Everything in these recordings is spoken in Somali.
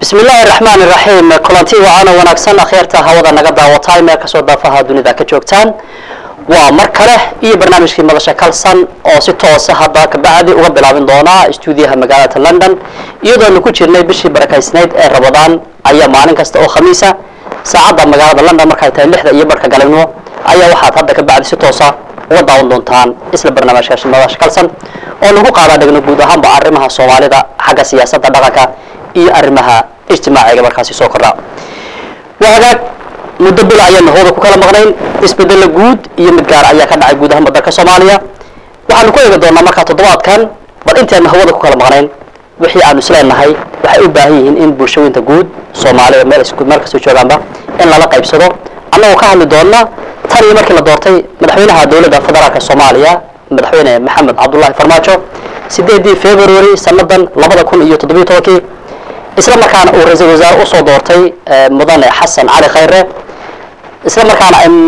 bismi illaahi raxmaan iraxiim kulanti wacaana wanaagsan akhyaarta hawada naga daawatay meel kasoo daafaha dunida ka joogtaan waa mar kale iyo barnaamijkii madasha kalsan oo si toosa hadda kabacdi uga bilaabin doona stuudiyaha magaalada london iyadoonu ku jirnay bishii barakaysnayd ee rabadaan ayaa maalin kasta oo khamiisa saacadda magaalada london markay tahay lixda iyo barhka galabnimo ayaa waxaad hadda kabacdi si toosa uga daawan doontaan isla barnaamijka madasha kalsan oo lagu qaadaa dhigno guud ahaanba arrimaha soomaalida xagga siyaasadda dhaqanka iyo arrimaha ijtimaaciga markaasi soo kordha waa hagaag muddo bil ayaanu hawada ku kala maqnayn isbedelo guud iyo mid gaar ayaa ka dhacay guud ahaanba dalka soomaaliya waxaanu ku eegi doonaa markaa toddobaadkan bal intaanu hawada ku kala maqnayn wixii aanu isleenahay waxay u baahan yihiin in bulshooyinta guud soomaalida meel meel kastoo joogaanba in lala qaybsado annagoo ka hadli doona tan iyo markii la doortay madaxweynaha dowladda federaalka soomaaliya madaxweyne maxamed cabdullaahi farmaajo sideedii february sanadan labada kun iyo toddobiyo tobankii isla markaana uu ra-iisul wasaare usoo doortay mudane xasan cali khayre isla markaana ay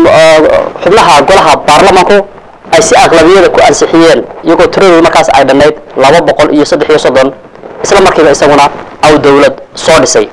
xubnaha golaha baarlamanku ay si aqlabiyada ku ansixiyeen iyagoo tiradooda markaas ay dhannayd laba boqol iyo saddex iyo soddon isla markiiba isaguna aw dowlad soo dhisay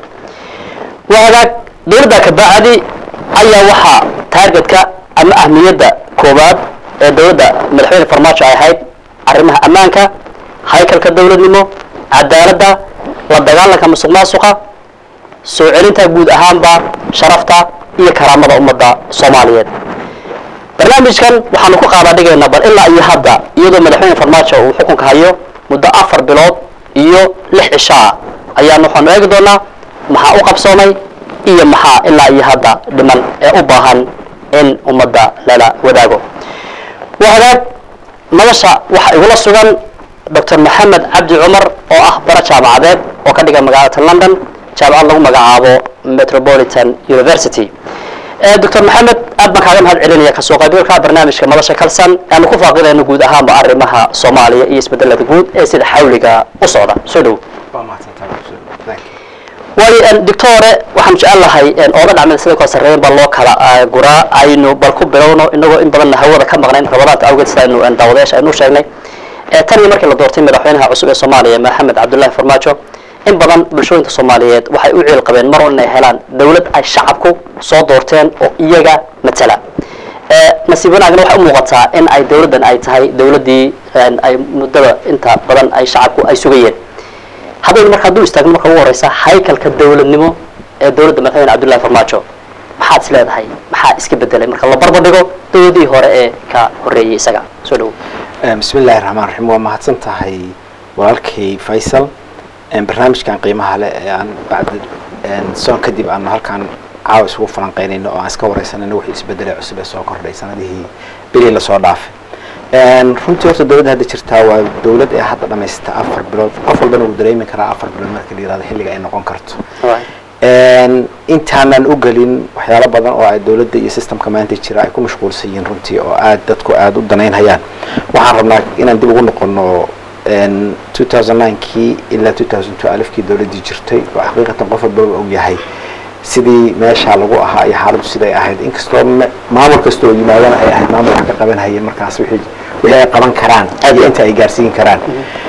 waa hagaag dowladda kabacdi ayaa waxaa taargetka ama ahmiyadda koowaad ee dowladda madaxweyne farmaajo ay ahayd arrimaha ammaanka haykalka dowladnimo cadaaladda la dagaalanka musuq maasuqa soo celinta guud ahaanba sharafta iyo karaamada ummadda soomaaliyeed barnaamijkan waxaanu ku qaadaa dhigaynaa bal ilaa iyo hadda iyadoo madaxweyne farmaajo uu xukunka hayo muddo afar bilood iyo lix cishaa ayaanu waxaanu eegi doonaa maxaa u qabsoomay iyo maxaa ilaa iyo hadda dhiman ee u baahan in ummadda lala wadaago waa hagaag nolosha waxaa igula sugan doctor maxamed cabdi cumar oo ah bara jaamacadeed oo ka dhiga magaalada london jaamacad lagu magacaabo metropolitan university doctor maxamed aad baan kaaga mahad celinaya kasoo qaybgalka barnaamijka madasha kalsan aanu ku faaqidayno guud ahaanba arrimaha soomaaliya iyo isbedelada guud ee sida xawliga u socda soo dhow waayo doctore waxaan jecel lahay ooga dhacmada sida koo sarreeyan baa loo kala guraa aynu bal ku bilowno inagoo in badanna hawada ka maqnayn rabadaanta awgeed sida aynu daawadayaasha aynu sheegnay tan iyo markii la doortay madaxweynaha cusub ee soomaaliya maxamed cabdullaahi farmaajo in badan bulshooyinka soomaaliyeed waxay u ciil qabeen mar inay helaan dowlad ay shacabku soo doorteen oo iyaga matala nasiib wanaagna waxay u muuqataa in ay dowladdan ay tahay dowladdii ay muddada inta badan ay shacabku ay sugayeen haddaynu marka hadduu istaagno marka ugu horeysa haykalka dowladnimo ee dowladda madaxweyne cabdullahi farmaajo maxaad is leedahay maxaa iska bedelay marka la barbar dhigo dowladii hore ee ka horreeyay isaga soo dhowo bismi illaahi raxmaan raxiim waa mahadsan tahay walaalkay faysal barnaamijkan qiimaha leh ee aan bacdi soon kadib aanu halkaan caawa isugu falanqeynayno oo aan iska wareysanayno wixii isbedelay cusub ee soo kordhay sanadihii bilii lasoo dhaafay runtii horta dowladda hadda jirtaa waa dowlad ee hadda dhamaysata afar bilood qof walbana wuu dareemi karaa afar bilood marka la yirahdo xilliga ay noqon karto intaanan u gelin waxyaalo badan oo ay dowladda iyo systemka maanta jira ay ku mashquulsan yihiin runtii oo aad dadku aada u danaynhayaan waxaan rabnaa inaan dib ugu noqono two thousand ninekii ilaa two thousand two alifkii dowladdii jirtay oo xaqiiqatan qof walbaba og yahay sidii meesha lagu ahaa iyo xaaladdu siday ahayd inkastoo maamul kasta oo yimaadana ay ahayd maamul wax ka qaban hayeen markaas wixii wixii ay qaban karaan iyo inta ay gaarsiin karaan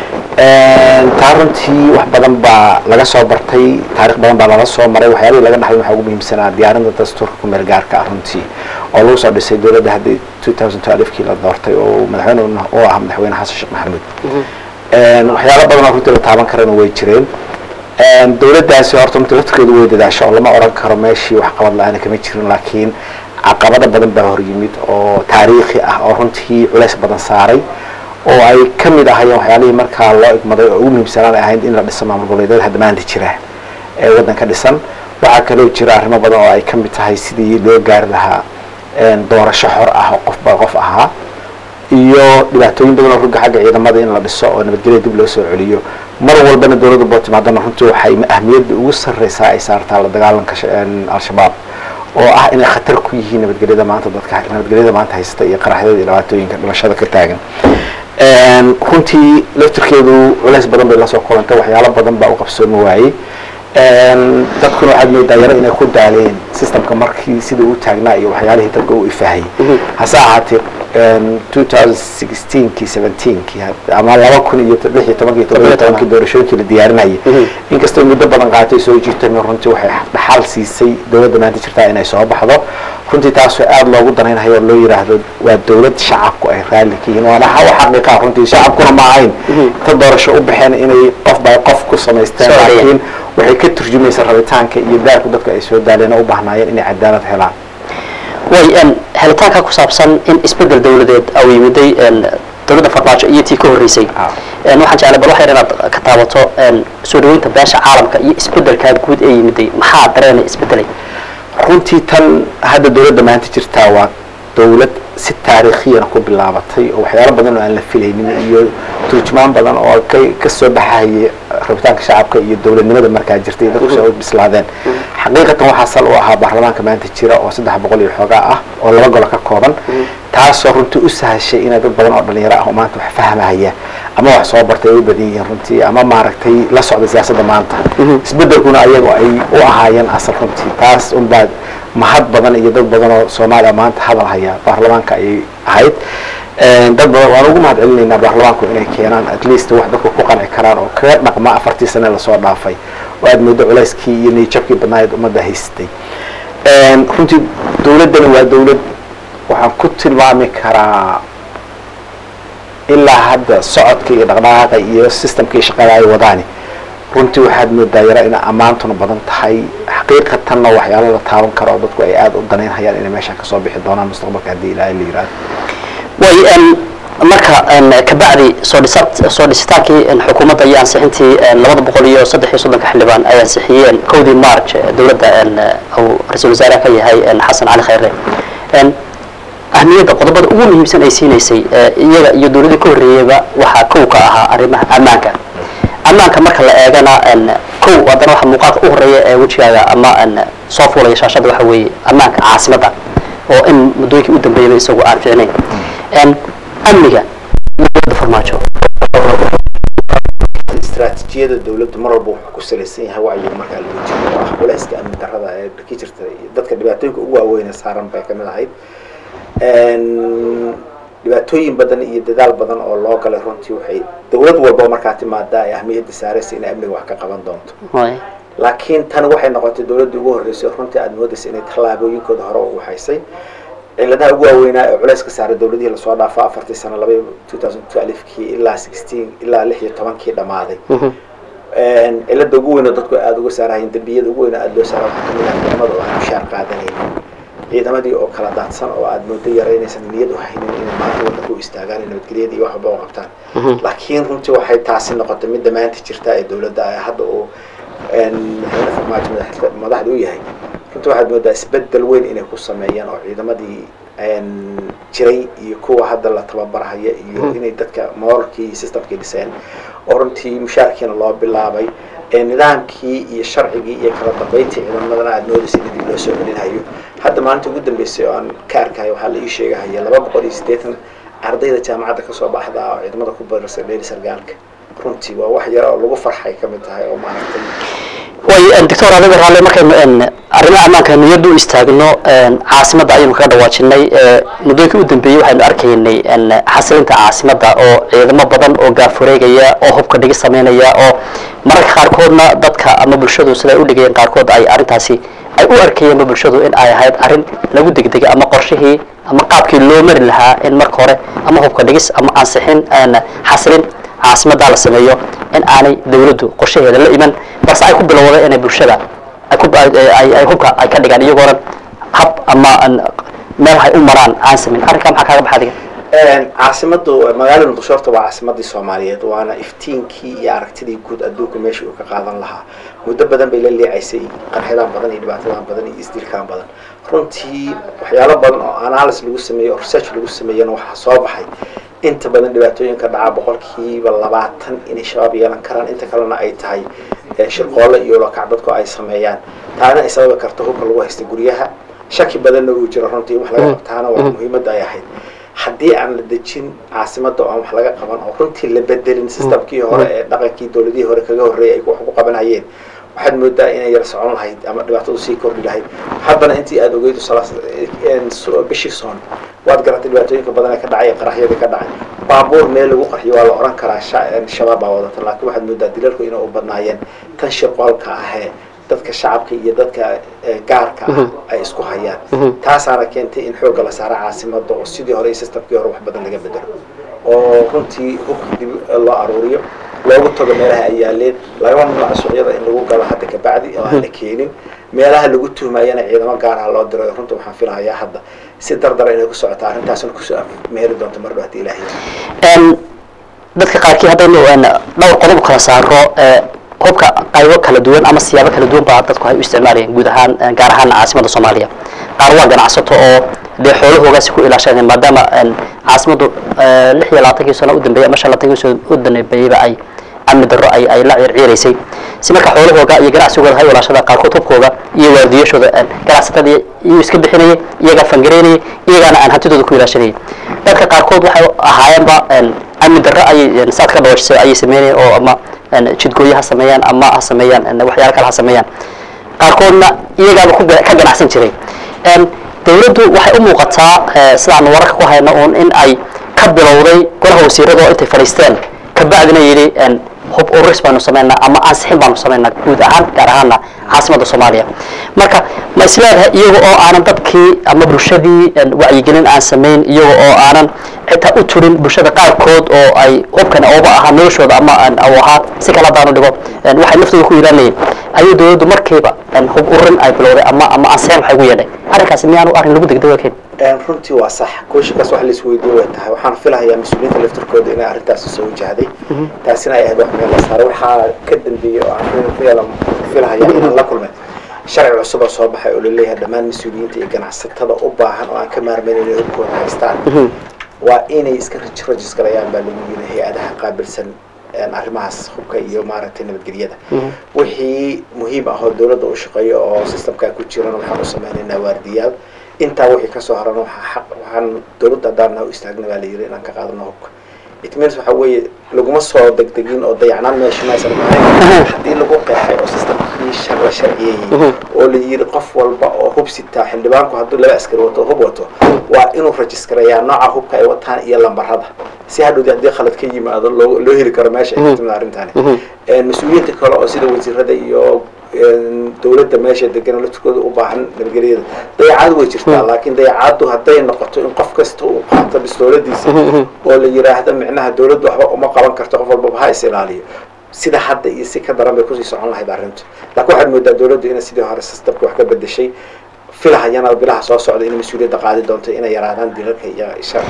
taa runtii wax badan baa laga soo bartay taarikh badan baa lala soo maray waxyaalihii laga dhaxlay waxaa ugu muhiimsanaa diyaarinta dastuurka ku meel gaarka ah runtii oo lagu soo dhisay dowladda haddii two thousand two alifkii la doortay oo madaxweyne oo ah madaxweyne xasan sheekh maxamuud waxyaalo badan oo runtii la taaban karana way jireen dowladdaasi horta runtii laftirkeedu way dadaasho oo lama oran karo meeshii wax qabad la-aana kama jirin laakiin caqabado badan baa hor yimid oo taariikhi ah oo runtii culays badan saaray oo ay ka mid ahayeen waxyaalihii markaa loo igmaday oo ugu muhiimsanaan ay ahayd in la dhiso maamul goboleedyada hadda maanta jira ee waddanka dhisan waxaa kaloo jira arrimo badan oo ay ka mid tahay sidii loo gaari lahaa doorasho xor ah oo qofba qof ahaa iyo dhibaatooyin badan oo rugga xagga ciidamada in la dhiso oo nabadgelya dib loo soo celiyo mar walbana dowladda bootimaadana runtii waxay ahmiyadda ugu sarreysaa ay saartaa la dagaalanka al-shabaab oo ah inay khatar ku yihiin nabadgelyada maanta dadka nabadgelyada maanta haysta iyo qaraxyada iyo dhibaatooyinka dhimashada ka taagan runtii laftirkeedu culays badan bay lasoo kulantay waxyaalo badan baa u qabsoomi waayey dadkuna waxaad moodaa yaro inay ku daaleen systemka markii sidai u taagnaa iyo waxyaalihii dadka u ifahayay hase ahaatee two thousand sixteenkii seventeenkii ama laba kun iyo lix iyo tobankii todoba tobankii doorashooyinkii la diyaarinayay inkastoo muddo badan qaatay soo jirtay runtii waxay dhaxal siisay dowladda maanta jirtaa inay soo baxdo runtii taasoo aada loogu danaynayo oo loo yiraahdo waa dowlad shacabku ay raalli ka yihiin waana hawa xaqiiqa runtii shacabkuna ma ahayn ta doorasho u baxeen inay qof by qof ku samaysteen laakiin waxay ka turjumaysa rabitaanka iyo daalku dadka ay soo daaleen oo u baahnaayeen inay cadaalad helaan way helitaanka ku saabsan in isbedel dawladeed au yimiday dowladda farmaajo iyo tii ka horreysay waxaan jeclay bal waxyar inaad ka taabato soo dhaweynta beesha caalamka iyo isbedelkaa guud ee yimiday maxaa dareena isbedelay runtii tan hadda dowladda maanta jirtaa waa dowlad si taariikhiyana ku bilaabatay oo waxyaalo badan oo aan la filaynin iyo turjumaan badan oo ka kasoo baxayay rabitaanka shacabka iyo dowladnimada markaa jirtay iyo dadku soo bislaadeen xaqiiqatan waxaa sal u ahaa baarlamaanka maanta jira oo saddex boqol iyo xoogaa ah oo laba golo ka kooban taasoo runtii u sahashay inay dad badan oo dhalinyaro ah oo maanta wax fahmahaya ama wax soo bartay ay u badan yihiin runtii ama maaragtay la socda siyaasadda maanta isbedelkuna ayagoo ay u ahaayeen asal runtii taas unbaa mahad badan iyo dad badan oo soomaaliya maanta hadal haya baarlamaanka ayay ahayd dad badan waan ugu mahad celinaynaa baarlamaanku inay keenaan at least wax dadku ku qanci karaan oo kaga dhaqma afartii sane lasoo dhaafay oo aad moodo culayskii iyo niyjabkii badnaayeed ummadda haystay runtii dowladdani waa dowlad waxaan ku tilmaami karaa ilaa hadda socodka iyo dhaqdhaqaaqa iyo systemka iyo shaqada ay wadaani runtii waxaad moodaa yara inay ammaantuna badan tahay xaqiiqatanna waxyaalo la taaban karo oo dadku ay aada u danaynhayaan inay meeshaan kasoo bixi doonaan mustaqbalka haddii ilaahay la yihahdo way marka kabacdi soo dhisa soo dhisitaankii xukuumadda iyo ansixintii labada boqol iyo saddex iyo soddonka xildhibaan ay ansixiyeen kowdii march dowladda uu ra-iisul wasaaraha ka yahay xasan cali khayre ahmiyadda qodobada ugu muhiimsan ay siinaysay iyaga iyo dowladdii ka horreeyeyba waxaa kow ka ahaa arrimaha ammaanka ammaanka marka la eegana kow haddana waxa muuqaalka u horreeya ee wejigaaga ama soo fuulaya shaashadda waxa weeye ammaanka caasimadda oo in muddooyinkii u dambeeyaba isagu aan fiicnayn amniga dowladda farmaajo istaraatiijiyada dowladdu mar walba wuxuu ku salaysan yahay wacyiga markaa loo jiro oo ah culayska amni darrada ee ka jirta dadka dhibaatooyinka ugu waaweyne saaran bay kamid ahayd dhibaatooyin badan iyo dadaal badan oo loo galay runtii waxay dowlad walba markaa timaadaa ay ahmiyadda saaraysa inay amniga wax ka qaban doonto laakiin tan waxay noqotay dowladda ugu horreysay runtii aada moodaysa inay tallaabooyinkooda hore u waxaysay ciladaha ugu waaweynaa ee culays ka saaray dowladihii lasoo dhaafo afartii sano laba two thousand twelvekii ilaa sixteen ilaa lix iyo tobankii dhammaaday cilada ugu weyn oo dadku aada uga saarahayeen dembiyada ugu weyn oo aada loo saara waxaa kamid ah ciidamada oo aan mushaar qaadanaynin ciidamadii oo kala daadsan oo aada moodo yaraynaysan niyad u haynin inay maanta wadanka u istaagaan nabadgelyada iyo waxba u qabtaan laakiin runtii waxay taasi noqotay midda maanta jirta ee dowladda hadda uu madaxweyne farmaajo madaxda u yahay runtii waxaad moodaa isbedel weyn inay ku sameeyaan oo ciidamadii jiray iyo kuwa hadda la tababarhaya iyo inay dadka moralkii iyo systemkii dhiseen oo runtii mushaarkiina loo bilaabay nidaamkii iyo sharcigii iyo kala dambeyntii ciidamadana aada moodaysa in dib loo soo celinayo hadda maalinta ugu dambeysay oo aan ka arkayo waxaa la ii sheegahaya laba boqol iyo siddeetan ardayda jaamacadda kasoo baxda oo ciidamada ku barirsa dheeri sargaalka runtii waa wax yar oo lagu farxay ka mid tahay oo maaragtay way doctor adiga raalle markaynu arrimaha ammaanka niyadda u istaagno caasimadda ayaynu kaga dhawaajinay muddooyinkii u dambeeyey waxaynu arkaynay xasilinta caasimadda oo ciidamo badan oo gaafureegaya oo hubka dhigi sameynaya oo mararka qaarkoodna dadka ama bulshadu siday u dhigayeen qaarkood ay arrintaasi ay u arkayeenba bulshadu in ay ahayd arrin lagu degdegay ama qorshihii ama qaabkii loo mari lahaa in marka hore ama hubka dhigis ama ansixin xasilin caasimaddaa la sameeyo in aanay dawladdu qorshaheeda la iman balse ay ku bilowday inay bulshada ay hubka ay ka dhigaan iyagoonan hab ama meel hay u maraan aan sameyn arrinkaa maxaa kaaga baxa adiga caasimadu magaalada muqdisho horta waa caasimadii soomaaliyeed waana iftiinkii iyo aragtidii guud adduunka meesha uu ka qaadan lahaa muddo badan bay la leecaysay qarxidaan badan iyo dhibaatadan badan iyo isdilkaan badan runtii waxyaalo badan oo analysis lagu sameeyey oo research lagu sameeyana waxaa soo baxay inta badan dhibaatooyinka dhaca boqolkiiba labaatan inay shabaab yeelan karaan inta kalena ay tahay shirqoolle iyo lakac dadku ay sameeyaan taana ay sababi karto hubka lagu haysta guryaha shaki badanna uu jiro runtii in wax laga qabtaana waa muhiimadda ay ahayd haddii aan la dejin caasimadda oo aan wax laga qaban oo runtii la bedelin systemkii hore ee dhaqankii dowladihii hore kaga horreeyay ay wax ku qabanayeen waxaad moodaa inay yar socon lahayd ama dhibaatadu sii kordhi lahayd haddana intii aada ogeydu bishii soon waad garatay dhibaatooyinka badan ee ka dhacay ee qaraxyadii ka dhacay baabuur meel lagu qarxiyo waa la oran karaa shabaab baa wadata laakiin waxaad moodaa dilalku inay u badnaayeen tan shirqoolka ahee dadka shacabka iyo dadka gaarka ah ay isku hayaan taasaana keentay in xoogga la saaro caasimada oo sidii hore iyo systemkii hore wax badan laga bedelo oo runtii hubka dib loo aruuriyo loogu tago meelaha ay yaaleen lagama mamnuuca suuqyada in lagu galo hadda kabacdi oo aan la keenin meelaha lagu tuhmayana ciidamo gaaraha loo diro runta waxaan filahayaa hadda si dardara inay ku socota arrintaasna kusoo meeri doonto mar dhow hadii ilaahay dadka qaarkii haddaynu dhowr qodob kala saaro hubka qaybo kala duwan ama siyaabo kala duwan baa dadku ay u isticmaalayeen guud ahaan gaar ahaan caasimada soomaaliya qaar waa ganacsato oo dee xoolahoogaasi ku ilaashadeen maadaama caasimadu lix iyo labaatankii sano u dambeeyay ama shan labaatankii sano u dambeeyeyba ay amni darro ay ay la ciirciiraysay si marka xoolahooga iyo ganacsigooda hay ilaashada qaarkood hubkooda iyo waardiyashooda ganacsatada iyuu iska bixinayay iyagaa fangareynayay iyagaana aan hantidooda ku ilaashanayay dadka qaarkood waxay ahaayeenba amni darro ayay saad ka dhawaajisay ayay sameynayeen oo ama jidgooyo ha sameeyaan ama ha sameeyaan waxyaala kale ha sameeyaan qaarkoodna iyagaaba ka ganacsan jiray dawladdu waxay u muuqataa sidaanu wararka ku hayno uun in ay ka bilowday golaha wasiirada oo intay fadhiisteen kabacdina yidhi hub ururis baanu samaynaa ama ansixin baanu samaynaa guud ahaan gaar ahaana caasimada soomaaliya marka ma isleedahay iyaga oo aanan dadkii ama bulshadii wacyigelin aan samayn iyaga oo aanan xitaa u turin bulshada qaarkood oo ay hubkan ooba ahaa noloshooda ama u ahaa si kale haddaanu dhigo waxay naftooda ku ilaanayeen ayuu dawladdu markiiba hub ururin ay bilowday ama ama ansixin waxay ugu yeedhay arrinkaasi miyaanu arrin lagu degdego keen runtii waa sax kooshinkaas wax laisweydiin way tahay waxaan filahayaa mas-uuliyiinta laftirkooda inay arrintaasi soo wajahday taasina ay ahayd wax meel la saaray waxaa ka dambeeyey oo aan filahaya inaan la kulmay sharci cusub oo soo baxay oo laleeyahay dhammaan mas-uuliyiinta iyo ganacsatada u baahan oo aan ka maarmayn inay hubkooda haystaan waa inay iska rajisgarayaan baa lagu yiri hay-adaha qaabilsan arrimahaas hubka iyo maaragtay nabadgelyada wixii muhiim ah oo dawladda u shaqeeyo oo systemkaa ku jiran waxaan u sameynaynaa waardiyaal intaa wixii kasoo harana waxaa xaq waxaan dawladda haddaana u istaagna baa la yiri inaan ka qaadano hubka it means waxa weeye laguma soo degdegin oo dayacnaan meesha maysan ahayn haddii lagu qeexay oo systemkii shar la sharciyeeyey oo la yiri qof walba oo hub sitaa xildhibaanku hadduu laba askari wato hub wato waa inuu rajiskareeyaa nooca hubka ay wataan iyo lambarada si hadhowdi haddii khalad ka yimaado loo loo heli karo meesha ay ka timid arrintani mas-uuliyiinta kale oo sida wasiirada iyo dawladda meesha degan laftirkooda u baahan nabadgelyada dayacaad way jirtaa laakiin dayacaaddu hadday noqoto in qof kasta uu qaato bistooladiisa oo la yiraahdo micnaha dawladdu waxba uma qaban karto qof walbaba ha is ilaaliyo sida hadda iyo si ka daran bay kusii socon lahayd arrintu laakiin waxaad moodaa dawladdu inay sidii hore systemka wax ka bedeshay filahayana bilaha soo socda inay mas-uuliyadda qaadi doonto inay yaraadaan dilalka iyo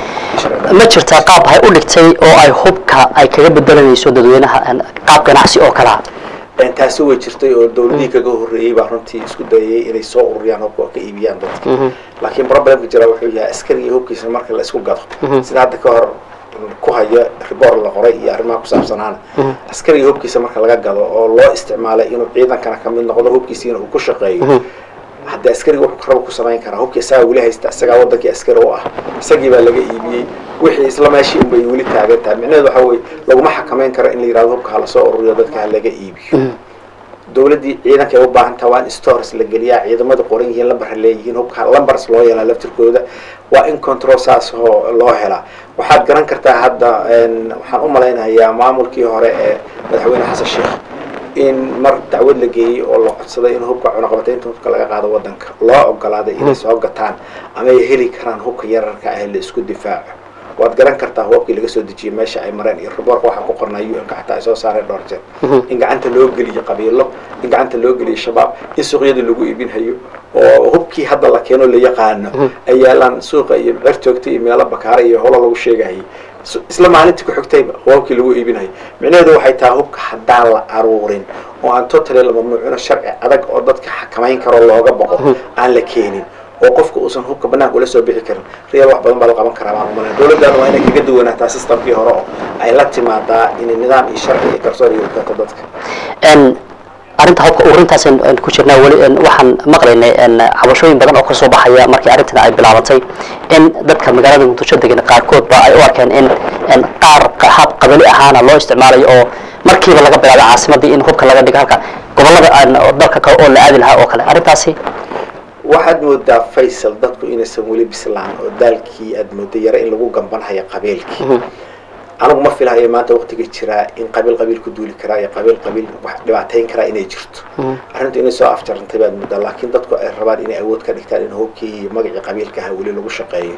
ma jirtaa qaab hay u dhigtay oo ay hubka ay kaga bedelanayso dadweynaha qaab ganacsi oo kalea taasi way jirtay oo dawladihii kaga horreeyey baa runtii isku dayayay inay soo ururiyaan hubka oo ka iibiyaan dadka laakiin problemka jira wuxuu yahay askariga hubkiisa marka la isku gado sida hadda ka hor ku haya riboor la qoray iyo arrimaha ku saabsanaana askariga hubkiisa marka laga gado oo loo isticmaalay inuu ciidankana kamid noqdo hubkiisiina uu ku shaqeeyo hadda askariga wuxuu raba ku samayn karaa hubkii isagaa weli haysta isagaa wadankii askari u ah isagii baa laga iibiyey wixii isla meeshii unbay weli taagan tahay micnaheedu waxa weye laguma xakamayn karo in la yirahdo hubka hala soo ururiyo dadka ha laga iibiyo dawladdii ciidanka ay u baahan taha waa in stores la geliyaa ciidamada qoran yihiin lambarha leeyihiin hubka lumbers loo yeelaa laftirkooda waa in control saas oo loo helaa waxaad garan kartaa hadda waxaan u malaynayaa maamulkii hore ee madaxweyne xasan sheekh in mar dacwad la geeyey oo la codsaday in hubka cunaqabataynta hubka laga qaado wadanka loo ogolaaday inay soo gataan ama ay heli karaan hubka yararka ah la isku difaaco waad garan kartaa hubabkii laga soo dejiyey meesha ay mareen iyo riboorka waxaa ku qornaa u n-ka xataa ay soo saareen dhowr jeer in gacanta loo geliyo qabiilo in gacanta loo geliyo shabaab in suuqyada lagu iibinhayo oo hubkii hadda la keeno la yaqaano ay yaalaan suuqa iyo cer joogta iyo meelo bakaara iyo holo lagu sheegahayay isla maalintii ku xigtayba hubabkii lagu iibinayo micnaheedu waxay tahay hubka haddaan la aruurin oo aan totally la mamnuucino sharci adag oo dadka xakamayn karo looga boqo aan la keenin oo qofka uusan hubka banaanka ula soo bixi karin real wax badan baa la qaban karaa baan umalaya dawladdaana waa inay kaga duwanaataa systemkii hore oo ay la timaadaa inay nidaam iyo sharci iyo garsoor iyo kato dadka arrinta hubka urintaas ku jirnaa weli waxaan maqlaynay cabashooyin badan oo kasoo baxaya markii arrintan ay bilaabatay in dadka magaalada muqdisho degan qaarkood ba ay u arkeen in qaar hab qabali ahaana loo isticmaalayo oo markiiba laga bilaabay caasimadii in hubka laga dhigo halka gobollada aan oo dalka kale oo la aadi lahaa oo kale arrintaasi waxaad moodaa faysal dadku inaysan weli bislaan oo daalkii aad mooda yare in lagu gambanhayo qabiilkii anigu ma filahayo maanta waqtiga jiraa in qabiil qabiil ku duuli karaa iyo qabiil qabiil wax dhibaateyn karaa inay jirto arrintu inay soo afjarantay baad moodaa laakiin dadku ay rabaan inay awood ka dhigtaan in hubkii iyo magacii qabiilka aha weli lagu shaqeeyo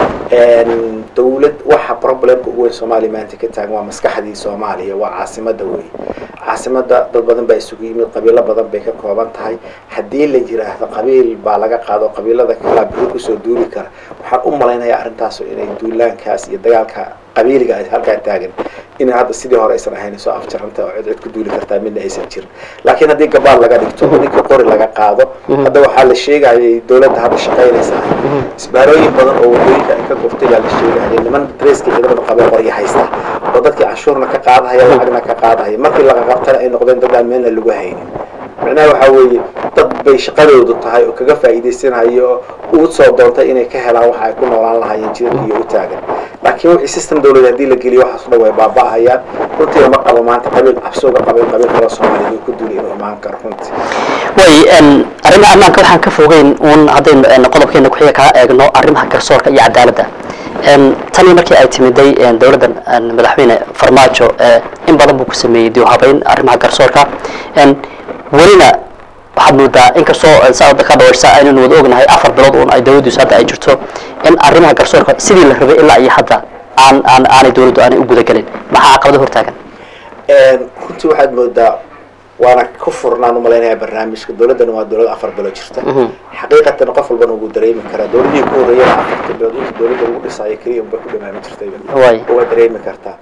dawlad waxa problemka ugu weyn soomaaliya maanta ka taagan waa maskaxdii soomaaliya waa caasimada wey caasimada dad badan baa isugu yimid qabiilo badan bay ka kooban tahay haddii la yiraahdo qabiil baa laga qaado qabiilada kalaa biri kusoo duuli kara waxaan u malaynayaa arrintaasu inay duulaankaas iyo dagaalka qabiiliga ay halkaa taagan in hadda sidii hore aysan ahayn soo afjaranta oo cid cid ku duuli kartaa midna aysan jirin laakiin haddii gabaal laga dhigto oo ninkii qori laga qaado hadda waxaa la sheegayay dawladda hadda shaqaynaysa isbaarooyin badan oo wadooyinka ay ka guftay baa la sheegayay niman dareeskii ciidamada qabee qorya haysta oo dadkii canshuurna ka qaadahaya lacagna ka qaadahaya markii laga qabtana ay noqdeen dad aan meelna lagu haynin macnaha waxaa weeye dad bay shaqadoodu tahay oo kaga faa'iidaysanayo oo u soo doontay inay ka helaan waxa ay ku noolaan lahaayeen jidadka iyo u taagan laakiin wixii system dawlad haddii la geliyo waxaas o dhan way baaba'ahayaan runtii ma qabo maanta qabiil cabsooga qabiil qabiil kala soomaaliyeed uu ku duulay inuu imaan karo runtii way arrimaha ammaanka waxaan ka fogeyn uun haddaynu qodobkeena kuxiga kaa eegno arrimaha garsoorka iyo cadaaladda tanii markii ay timiday dowladdan madaxweyne farmaajo in badan buu ku sameeyey dib u habeyn arrimaha garsoorka welina waxaad moodaa inkastoo saada ka dhawaysa aynanu wada ognahay afar bilood uun ay dawladdiisu hadda ay jirto in arrimaha garsoorka sidii la rabay ilaa iyo hadda aan aan aanay dawladdu aanay u gudagelin maxaa caqabado hortaagan runtii waxaad moodaa waana ku furnaan umalaynaya barnaamijka dawladdana waa dawlad afar bilood jirta xaqiiqatan qof walbana ugu dareemi karaa dawladihii ku horreeyana afarta bilood inta dawladda lagu dhisaayo keliya unbay ku dhamaami jirtay Waay. waa dareemi kartaa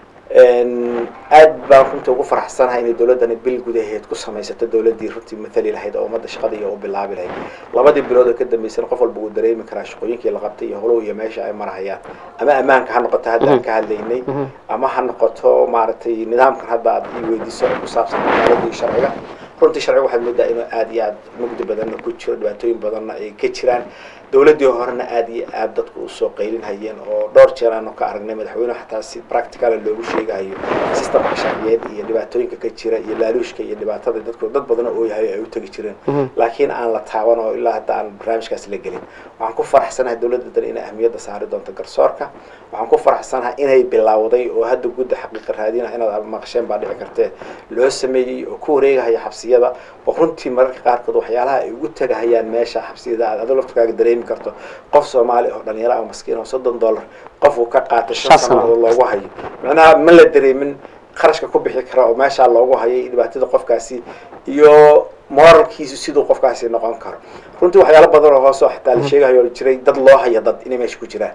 aad baan runtii ugu faraxsanahay inay dawladdani bil gudaheed ku samaysato dawladdii runtii mathali lahayd oo ummadda shaqada iyo u bilaabi lahayd labadii bilood oo ka dambeysana qof walba uu dareemi karaa shaqooyinkii la qabtay iyo holow iyo meesha ay marahayaan ama ammaanka ha noqoto hadda aan ka hadlaynay ama ha noqoto maaragtay nidaamkan hadda aad ii weydiiso oo ku saabsan cadaaladda iyo sharciga runtii sharciga waxaad moodaa inuu aad iyo aad mugdi badanna ku jiro dhibaatooyin badanna ay ka jiraan dawladdii horena aad iyo aad dadku usoo qaylin hayeen oo dhowr jeer aanu ka aragnay madaxweynuhu xataa si practicala loogu sheegahayo systemka sharciyeed iyo dhibaatooyinka ka jira iyo laaluushka iyo dhibaatada dadku dad badan oo ooyahay ay u tegi jireen laakiin aan la taaban oo ilaa hadda aan barnaamijkaas la gelin waxaan ku faraxsanahay dawladda dan inay ahmiyadda saari doonto garsoorka waxaan ku faraxsanahay inay bilowday oo hadda gudda xaqiiqa raadina inaad maqasheen baa dhici kartee loo sameeyey oo ku wareegahaya xabsiyada oo runtii mararka qaarkood waxyaalaha ay ugu tegahayaan meesha xabsiyada aad adoo laftkaaga dareemi karto qof soomaali oo dhalinyaro ah maskiin oo soddon dollar qof uu ka qaatay shan Shan sano. sanadood loogu hayo macnaha ma la dareemin kharashka ku bixi kara oo meeshaa loogu hayay dhibaatada qofkaasi iyo moralkiisu siduu qofkaasi noqon karo runtii waxyaalo badan oo hoose oo xataa la sheegayo oo jiray dad loo haya dad inay meesha ku jiraan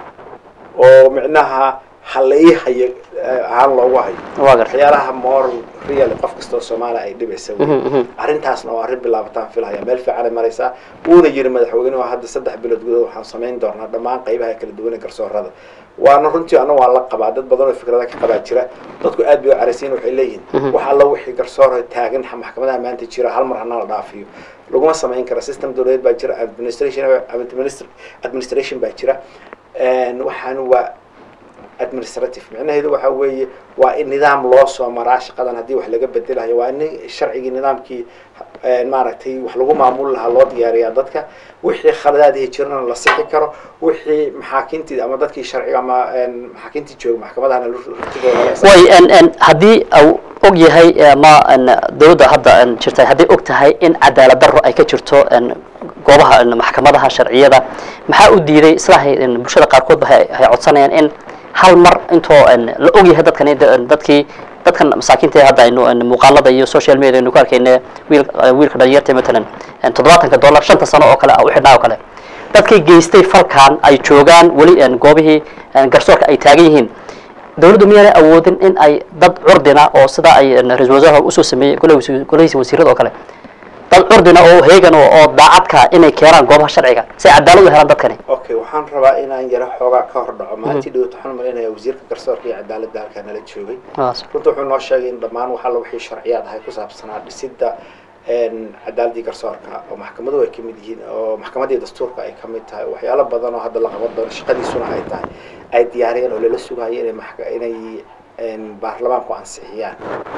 oo micnaha halai hayo eh, ahaan loogu hayo waa gartay waxyaalaha moral real qof kastoo soomaali ay dhibaysa wey. Mhm, mhm. arrintaasna waa arrin bilaabataan filhaya meel fiicanay maraysaa wuuna yiri madaxweynuhu hadda saddex bilood gudahood waxaan samayn doonaa dhammaan qaybaha kala duwan ee garsoorada waana runtii ana waa la qabaa dad badan oo fikrada ka qabaa jira dadku aad bay u caraysiin waxay leeyihin wax alla wixii garsoor taagan maxkamadaha maanta jira hal mar hana la dhaafiyo laguma samayn kara system dawladeed baa jira administration administr- administration baa jira waxaan waa administrative micnaheedu waxa weeye waa in nidaam loo soo maraa shaqadan haddii wax laga bedelayo waa in sharcigii nidaamkii eh, maaragtay wax lagu maamuli lahaa loo diyaariyaa dadka wixii khaladaadii jirana la sixi karo wixii maxaakiintii ama dadkii sharciga ama eh, maxaakiintii jooga maxkamadahana rutidooda laga way en en haddii au og yahay ama en dawladda hadda en jirtay haddii og tahay in cadaalad darro ay ka jirto en goobaha en maxkamadaha sharciyada maxaa u diiday sidahay en bulshada qaarkood ba hay hay codsanayaan in hal mar intoo en la og yahay dadkan in dadkii dadkan masaakiinta ee hadda aynu en muuqaalada iyo social media aynu ku arkayna wiil wiilka dhalinyarta matalan en toddobaatanka dollar shanta sano oo kale ah u xidhnaa oo kale dadkii geystay falkan ay joogaan weli en goobihii en garsoorka ay taagan yihiin dawladdu miyaanay awoodin in ay dad curdina oo sida ay ra-isul wasaaraha usoo sameeyey golahiisa golahiisa wasiirada oo kale dad curdina oo heegan oo oo daacadka inay keenaan goobaha sharciga si ay cadaalad u helaan dadkani okay waxaan rabaa inaan yaro xoogaa ka hor dhaco maalintii dhawata waxaan malaynayaa wasiirka garsoorka iyo cadaaladda halkaa nala joogay runta wuxuu noo sheegay in dhammaan wax alla wixii sharciyaad ahay ku saabsanaa dhisidda cadaaladii garsoorka oo maxkamaduhu ay kamid yihiin oo maxkamaddii dastuurka ay kamid tahay waxyaalo badan oo hadda la qaban doono shaqadiisuna ay tahay ay diyaariyeen oo lala sugayo inay maxka inay baarlamaanku ansixiyaan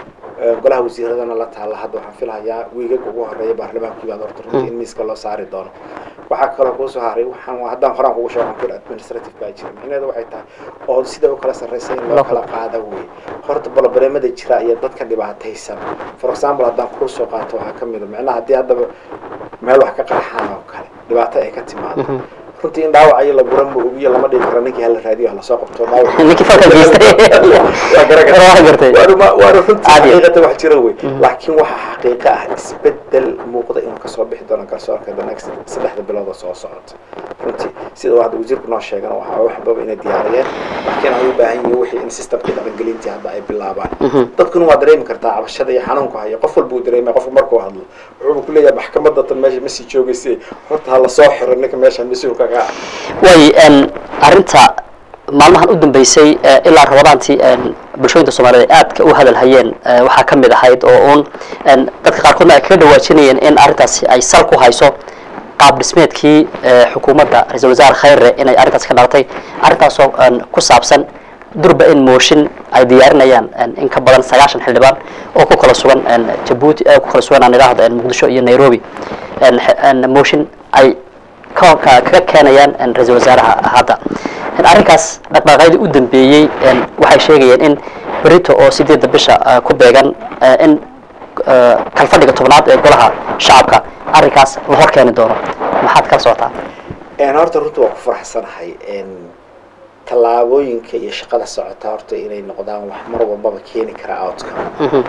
golaha wasiiradana la taalla hadda waxaan filahayaa wiigaga ugu horeeya baarlamaankii baad horta runtii in miiska loo saari doono waxaa kaloo kuusoo haray waxaan haddaan horaan kugu sheego waxaan ku yidhi administrative baa jira micnaheedu waxay tahay oo sida u kala sarreysa in loo kala qaada wey horta bolobareemada jira iyo dadka dhibaataysan for example haddaan kuu soo qaato waxaa ka mid a micnaha haddii haddaba meel wax ka qarxaan oo kale dhibaato ay ka timaado runtii in dhaawacayo la guran ma ogiyo lama dhigi karo ninkii hala raadiyo hala soo qabto dhaawac ninkii falka geystay waa gara waa gartay waana waana runtii Caadi. xaqiiqata wax jira wey laakiin waxa xaqiiqa ah isbedel muuqda inuu kasoo bixi doono garsoorka the next saddexda bilood oo soo socota runtii sida uu hadda wasiirku noo sheegana waxa waxbaba inay diyaariyeen laakiin ay u baahan yihiin wixii in systemkii dhaqangelintii hadda ay bilaabaan dadkuna waa dareemi kartaa cabashada iyo xanuunku haya qof walba uu dareemaya qofku markuu hadlo wuxuu ku leeyahay maxkamadda tan meesha ma sii joogaysa horta ha la soo xiro ninka meesha mas-uulka ka ah way n arrinta maalmahan u dambeysay eh, ilaa rabadaantii n bulshooyinka soomaaliyeed ay aadka u hadal hayeen eh, waxaa ka mid ahayd oo uun n dadka qaarkoodna ay kaga dhawaajinayeen in arrintaasi ay sal ku hayso qaab dhismeedkii eh, xukuumadda ra-iisul wasaare khayre inay arrintaasi ka dhalatay arrintaasoo n ku saabsan durba in mooshin ay diyaarinayaan n in ka badan sagaashan xildhibaan oo ku kala sugan n jabuuti eh, ku kala sugan aan idhaahdo n muqdisho iyo nairobi n xe- n mooshin ay ka- ka- kaga keenayaan n ra-iisul wasaaraha hadda n arrinkaas dhaqdhaqaaqyadii u dambeeyey n waxay sheegayeen in berito oo sideedda bisha eh, ku beegan eh, in eh, kalfadhiga tobnaad ee golaha shacabka arrinkaas la hor keeni doono maxaad kala socotaa een horta runta waa ku faraxsanahay een tallaabooyinka iyo shaqada socota horta inay noqdaan wax mar walbaba keeni kara outcome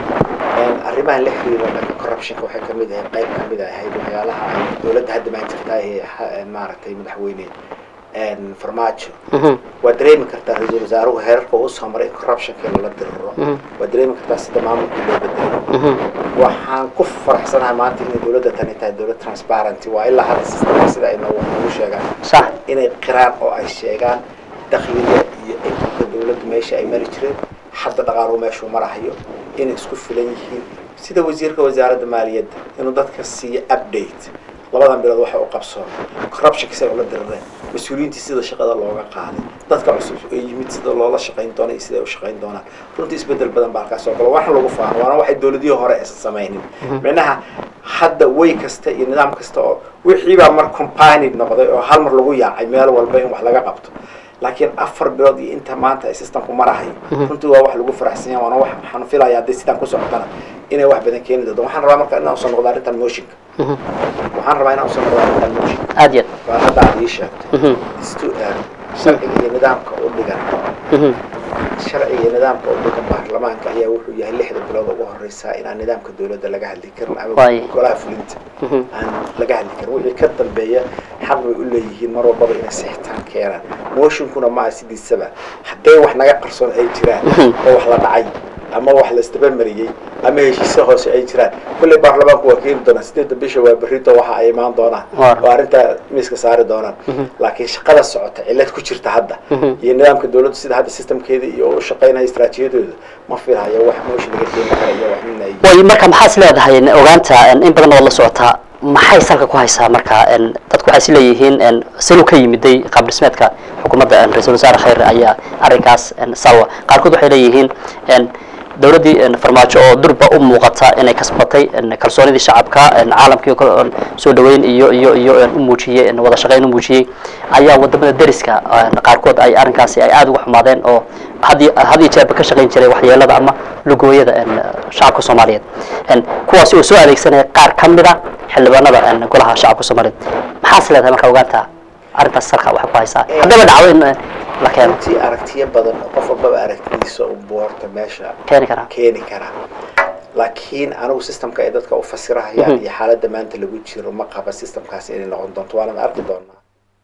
een arrimahan la xiriira dhanka corruptionka waxay ka mid ahayd qayb ka mid ahayd waxyaalaha ay dowladda hadda maan jirtaa ee ha- een maaragtay madaxweyne een farmaajo waa dareemi kartaa ra-iisul wasaaruhu heerarka uu soo maray in corruptionka lala diriro waa dareemi kartaa sida maamulka loo bedelo waxaan ku faraxsanahay maanta inay dowladda tani tahay dowlad transparency waa ilaa hadda sistemka sida ay noogu noogu sheegaan sax inay qiraan oo ay sheegaan dakhliga iyo inkamka dowladdu meesha ay mari jireen hadda dhaqaaluhu meeshuu marahayo inay isku filan yihiin sida wasiirka wasaaradda maaliyadda inuu dadka siiyo update labadan bilood waxa u qabsoon corruptionka say ula dirireen mas-uuliyiintii sida shaqada looga qaaday dadka cusub ee yimid sida loola shaqayn doona iyo sida ay u shaqayn doonaan runtii isbedel badan baa halkaas soo galo waxna lagu faano waana waxay dowladihii hore aysan samaynin micnaha hadda way kasta iyo nidaam kasta oo wixii baa mar combined noqday oo hal mar lagu yaacay meel walba in wax laga qabto laakiin afar bilood iyo inta maanta ay systemku marahay runtii waa wax lagu faraxsan yahay waana wax waxaan filaya haddii sidaan ku socotana inay wax badan keeni doonto waxaan rabaa marka inaan usoo noqdo arrintan motionka waxaan rabaa inaan usoo noqdo arrintan motionka aad iyo waa hadda aad ii sheegtay istu sharciga iyo nidaamka u dhigan aad sharciga iyo nidaamka u dhigan baarlamaanka ayaa wuxuu yahay lixda bilood ugu horeysa inaan nidaamka dowladda laga hadli karin ama Waaye. golaha fulinta aan laga hadli karin wixii ka dambeeya xaq bay u leeyihiin mar walbaba inay sixitaan keenaan motionkuna ma aha sidiisaba hadday wax naga qarsoon ay jiraan oo wax la dhacay ama wax la isdabamariyey ama heshiisyo hoose ay jiraan kulley baarlamaanku waa keeni doonaan sideedda bisha waa berrito waxa ay imaan doonaan Waa. oo arrintaa miiska saari doonaan laakiin shaqada socota cillad ku jirta hadda iyo nidaamka dowladdu sida hadda systemkeeda iyo u shaqaynaya istaraatiijiyadooda ma filahayo wax mooshin laga keeni kara iyo wax min ay way marka maxaad is leedahay n ogaanta n in badan waad la socotaa maxay salka ku haysaa marka n dadku waxay is leeyihiin n sinu ka yimiday qaab dhismeedka xukuumadda n ra-iisul wasaare khayre ayaa arrinkaas n salwa qaarkood waxay leeyihiin n dowladdii n farmaajo oo durba u muuqata inay kasbatay n kalsoonidii shacabka n caalamkii oo kale oo soo dhaweyn iyo iyo iyo n u muujiyey n wada shaqayn u muujiyey ayaa wadamada deriska n qaarkood ay arrinkaasi ay aada uga xumaadeen oo had iyo had iyo jeerba ka shaqayn jiray waxyeelada ama lugooyada n shacabka soomaaliyeed n kuwaasi oo soo adeegsanaya qaar ka mid a xildhibaanada n golaha shacabka soomaaliyeed maxaas leedahay marka ogaanta arrintaas salka waxay ku haysaa haddaba dhacdo in eh, la keeno runtii aragtiyo badan oo qof walbaba aragtidiisa u boorta meesha keeni karaa keeni kara laakiin anigu systemka ay dadka u fasirahayaan iyo xaaladda maanta lagu jiro ma qaba systemkaasi inay noqon doonto waanad arki doonaa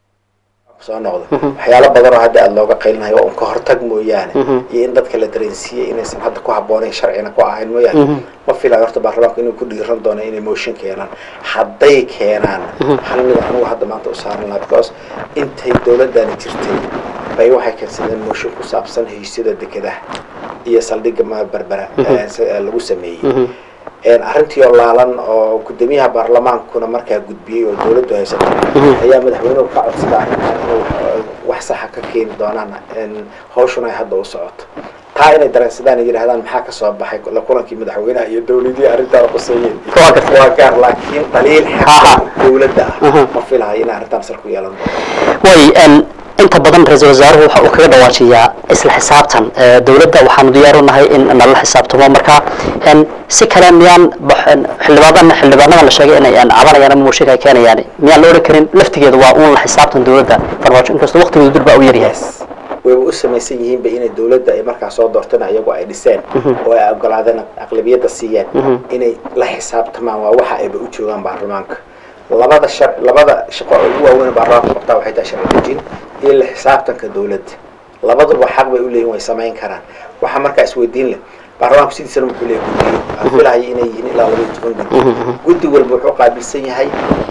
soo noqdo waxyaalo badan oo hadda aada looga qaylinayo waa un ka hortag mooyaane iyo in dadka la dareensiiyey inaysan hadda ku habboonayn sharcina ku ahayn mooyaane ma filayo horta baarlamaanku inuu ku dhiiran doono inay motion keenaan hadday keenaan hal mid anigu hadda maanta u saaran lahaa because intay dowladdani jirtay bay waxay keensadeen motion ku saabsan heshiisyada dekedaha iyo saldhigga ma berbera ee s- ee lagu sameeyey een arrintii oo laalan oo guddoomiyaha baarlamaankuna markaa gudbiyey oo dowladdu haysato ayaa madaxweynuhu ka codsada arrintan inuu wax- wax saxa ka keeni doonaan een hawshuna ay hadda u socoto taa inay dareensadaan ay yidhahdaan maxaa ka soo baxay la kulankii madaxweynaha iyo dowladihii arrintaa quseeyeen Waa gartay. waa gaar laakiin dhaliil Ha, ha. xagga dowladda ah Mhm. ma filahayo inay arrintaan sal ku yeelan doonto way en, inta badan ra-iisul wasaaruhu waxa uu kaga dhawaajiyaa isla xisaabtan Eh, dowladda waxaanu diyaar u nahay in nala xisaabtamo marka en, si kale miyaan bax- en, xildhibaanada xildhibaanadan la sheegay inay en, cabanayaan ama muushiga ay keenayaan miyaan la odhan karin laftigeeda waa uun la xisaabtan dowladda farmaajo inkastoo waqtigooda dur baa u yaryahay yes wayba u samaysan yihiinba inay dowladda ay markaa soo doorteen ayagu ay dhiseen oo ay ogolaadeen aqlabiyadda siiyeen inay la xisaabtamaan waa waxa ayba u joogaan baarlamaanka labada shar labada shaqo oo ugu waaweyn ee baarlamaanka qabtaa waxay tahay sharci dejin iyo la xisaabtanka dowladda labaduba xaq bay u leeyihin way samayn karaan waxaa markaa isweydiin leh baarlamaanku sidiisana wuxuu leeyahay guddiyo aan filahayo inay yihiin ilaa laba iyo toban guddi guddi walba wuxuu qaabilsan yahay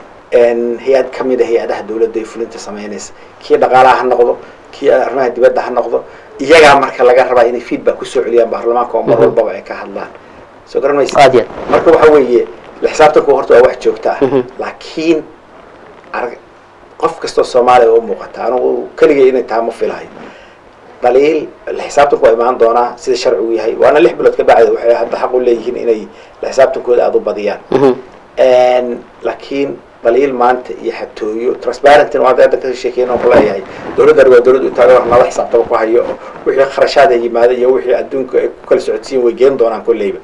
een, hay-ad ka mid a hay-adaha dowladda ee fulinta samaynaysa kii dhaqaalaha ha noqdo kii arrimaha dibadda ha noqdo iyagaa marka laga rabaa inay feedback kusoo celiyaan baarlamaanka oo mar walbaba ay ka hadlaan soo garan maysa aad iyo aad marka waxa weeye la xisaabtanku horta waa wax joogto ah laakiin arag qof kastoo soomaaliya oo u muuqata anugu keligay inay tahay ma filahayo dhaliil la xisaabtanku waa imaan doonaa sida sharcigu yahay waana lix bilood ka bacdi waxay hadda xaq u leeyihiin inay la xisaabtankooda aada u badiyaan Mhm. Een, laakiin dhaliil maanta iyo xatooyo transparentin waa hadda ka sheekeyn oo kuleeyahay dowladdan waa dowlad u taagan wax nala xisaabtaba ku hayo oo wixii kharashaada yimaada iyo wixii adduunka ay ku kala socodsiin way geen doonaan kolleyba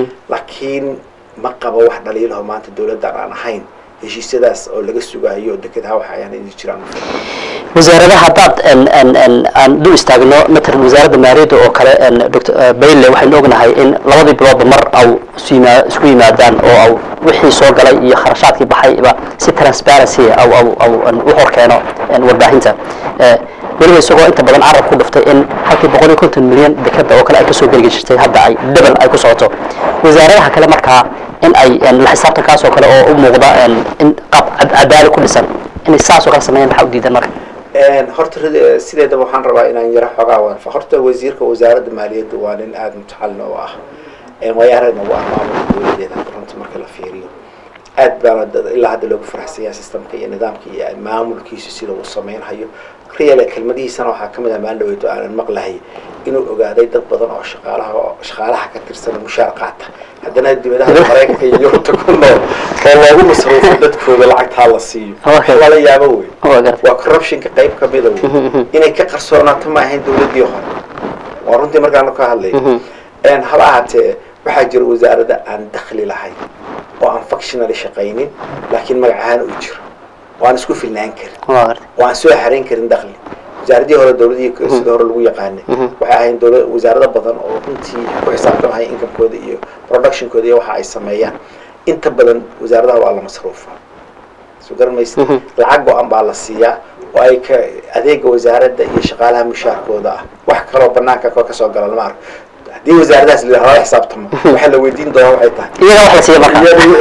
laakiin ma qabo wax dhaliilaho maanta dowladdan aan ahayn heshiisyadaas oo laga sugayo oo dekedaha waxa ayaan idin jiraan wasaaradaha haddaad en- en- en, aan dul istaagno matalan wasaaradda maaliyadda oo kale en, dr bayle waxaynu ognahay in labadii biloodba mar au isu yima- isku yimaadaan oo au wixii soo galay iyo kharashaadkii baxayba si transparency au au au en, u hor keeno en, warbaahinta Eh, weliba isagoo inta badan carab ku dhuftay in halkii boqol iyo konton milyan dekada oo kale ay kasoo geli jirtay hadda ay debel ay ku socoto wasaaradaha kale markaa in ay en, la xisaabtankaas oo kale oo u muuqda en, in qaab cad- cadaali ku dhisan inay saas oo kale sameeyaan maxaa u diidan marka Een, horta rid- sideedaba waxaan rabaa inaan yaro xoogaa waanfa horta wasiirka wasaaradda maaliyadda waa nin aada mutacalin oo ah Een, waayaaragna waa maamulka dowladeeda runta marka la fiiriyo aad baana dad- ilaa hadda loogu faraxsan yahay systemka iyo nidaamka iyo maamulkiisu sida uu sameynhayo real kelmadihiisana waxaa ka mid ah maalin dhaweyto aanan maqlahay inuu ogaaday dad badan oo shaqaalaha oo shaqaalaha ka tirsan oo mushaar qaata haddana dibadaha maraykanka iyo yurubta ku nool oo loogu masruufo dadkooda lacagtaa la siiyo Okay. lala yaabo wey waa gartay waa corruptionka qayb ka mida wey inay ka qarsoonaato ma ahayn dowladdii hore waa runtii markaanu ka hadlay Een, haba ahaatee waxaa jira wasaaradda aan dakhli lahayn oo aan functionally shaqaynin laakiin magac ahaan u jiro oo aan isku filnaan karin waa gartay oo aan soo xarayn karin dakhli wasaaradii hore dowladii sida hore lagu yaqaanay waxay ahayn dowla wasaarado badan oo runtii ku xisaabtamaya inkamkooda iyo productionkooda iyo waxa ay sameeyaan inta badan wasaaradaha waa la masruufa soo garan maysa lacag go-an baa la siiyaa oo ay ka adeega wasaaradda iyo shaqaalaha mushaarkooda ah wax kaloo banaanka ka kasoo gala lama arko haddii wasaaradahaas la yidhahdo lala xisaabtamo waxaa la weydiin doonaa waxay tahay iyaga wax la siiya marka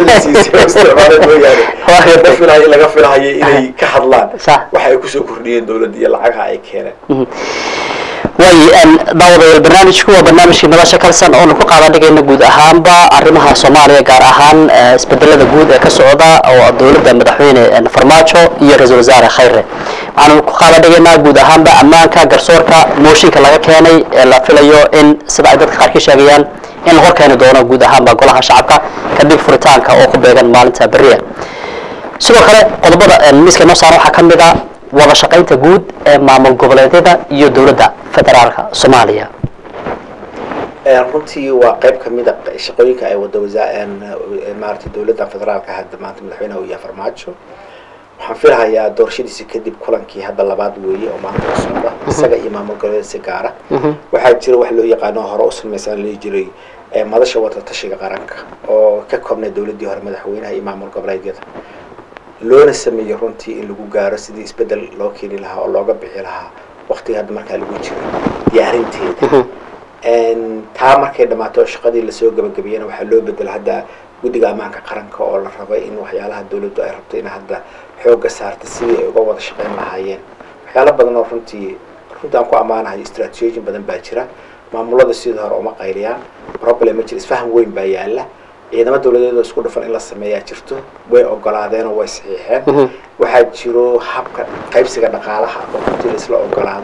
laga filayo laga filahayo inay ka hadlaan Sax. waxa ay kusoo kordhiyeen dowladda iyo lacagaha ay keeneen way daawadayaal barnaamijku waa barnaamijkii nolosha kalsan oonu ku qaadan dhigayna guud ahaanba arrimaha soomaaliya gaar ahaan eh, isbedelada guud ee ka socda oo dowladda madaxweyne eh, farmaajo iyo ra-iisul wasaare khayre waxaanu ku qaadan dhigaynaa guud ahaanba ammaanka garsoorka mooshinka laga keenay ee la filayo in sida ay dadka qaarkii sheegayaan in la hor keeni doono guud ahaanba golaha shacabka kadib furitaanka oo ku beegan maalinta beriya sidoo kale qodobada eh, miiska noo saaran waxaa ka mid a wada shaqaynta guud ee maamul goboleedyada iyo dowladda federaalka soomaaliya Een, runtii waa qayb ka mid a shaqooyinka ay wada wasa- een, eh, maaragtay dowladda federaalka hadda maanta madaxweynaha uu yahay farmaajo waxaan filahayaa doorashadiisi kadib kulankii hadda labaad weeye oo maanta u socda isaga iyo maamul goboleed si gaara waxaa jira wax loo yaqaano hore u samaysan lii jiray ee madasha wada tashiga qaranka oo ka koobnay dowladdii hore madaxweynaha iyo maamul goboleedyada loona sameeyey runtii in lagu gaaro sidii isbedel loo keeni lahaa oo looga bixi lahaa waqtiga hadda markaa lagu jiro diyaarinteeda Een, taa markay dhammaato oo shaqadii lasoo gabagabiyana waxaa loo bedela hadda guddiga ammaanka qaranka oo la rabay in waxyaalaha dowladdu ay rabto in hadda xoogga saarta sidii ay uga wada shaqayn lahaayeen waxyaalo badan oo runtii runtii aan ku ammaanahay strategiyin badan baa jira maamulada sidii hore uma qayliyaan problem ma jira isfaham weyn baa yaala ciidamo dowladeed oo isku dhafan in la sameeyaa jirto way ogolaadeen oo way saxiixeen waxaa jiro habka qaybsiga dhaqaalaha oo runtii la isla ogolaaday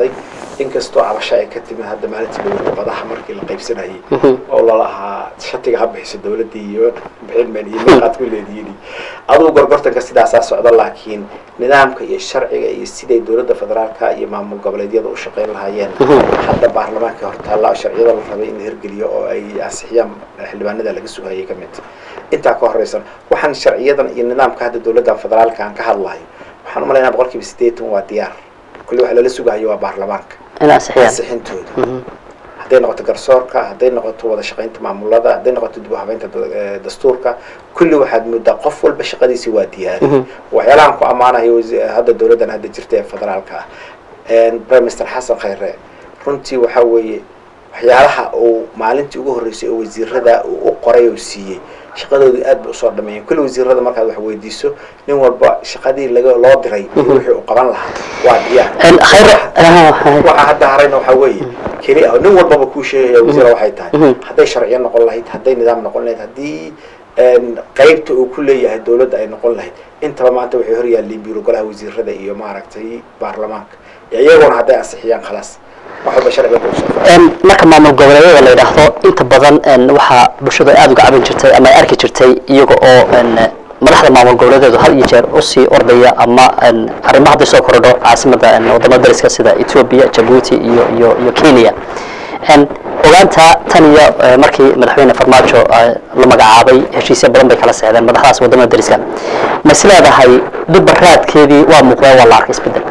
inkastoo cabasho ay ka timid hadda maalintii dowladda badaha markii la qaybsanayay oo lalahaa shatiga ha bixiso dowladdii iyo bixinmen iyo miiqaad ku leediyiin adugu gorgortanka sidaasaa socda laakiin nidaamka iyo sharciga iyo siday dowladda federaalka iyo maamul goboleedyada u shaqayn lahaayeen hadda baarlamaanka hortaalla sharciyada la rabay in la hirgeliyo oo ay ansixiyaan xildhibaanada laga sugayay ka mid intaa ka horeysan waxaan sharciyadan iyo nidaamka hadda dowladda federaalka aan ka hadlayo waxaan umalaynaa boqol kiiba sideetan waa diyaar kulli waxa lala sugahayo waa baarlamaanka in ansixiyaan ansixintooda hadday noqoto garsoorka hadday noqoto wada shaqaynta maamulada hadday noqoto dib u habeynta da- dastuurka kulli waxaad moodaa qof walba shaqadiisi waa diyaari waxyaalahan ku ammaanayo wasi- hadda dowladdan hadda jirta ee federaalka ah prime minister xasan khayre runtii waxaa weeye waxyaalaha uu maalintii ugu horreysay oo wasiirada uu u qoray oo siiyey shaqadoodii aad bay usoo dhameeyeen kulli wasiirada markaad wax weydiiso nin walba shaqadii laga loo diray iyo wixii uu qaban lahaa waa diyaar khayr waxaa hadda harayna waxaa weeye keli ah nin walbaba kuu sheegaya wasiira waxay tahay hadday sharciyo noqon lahayd hadday nidaam noqon lahayd haddii qaybta uu ku leeyahay dowladda ay noqon lahayd intaba maanta waxay hor yaalliin biiro golaha wasiirada iyo maaragtay baarlamaanka iyaguna hadday ansixiyaan khalaas wax walba sharciga ku soo marka maamul goboleedyada la yidhaahdo inta badan waxaa bulshadu aada uga cabin jirtay ama ay arki jirtay iyaga oo madaxda maamul goboleedeedu had iyo jeer usii ordaya ama arrimo hadday soo korodho caasimada wadamada dariska sida ethiopia jabuuti iyo iyo iyo kenya ogaanta tan iyo markii madaxweyne farmaajo la magacaabay heshiisya badan bay kala seexdeen madaxdaas wadamada dariska ma is leedahay dhibba raadkeedii waa muuqdeen waa la arkay isbedel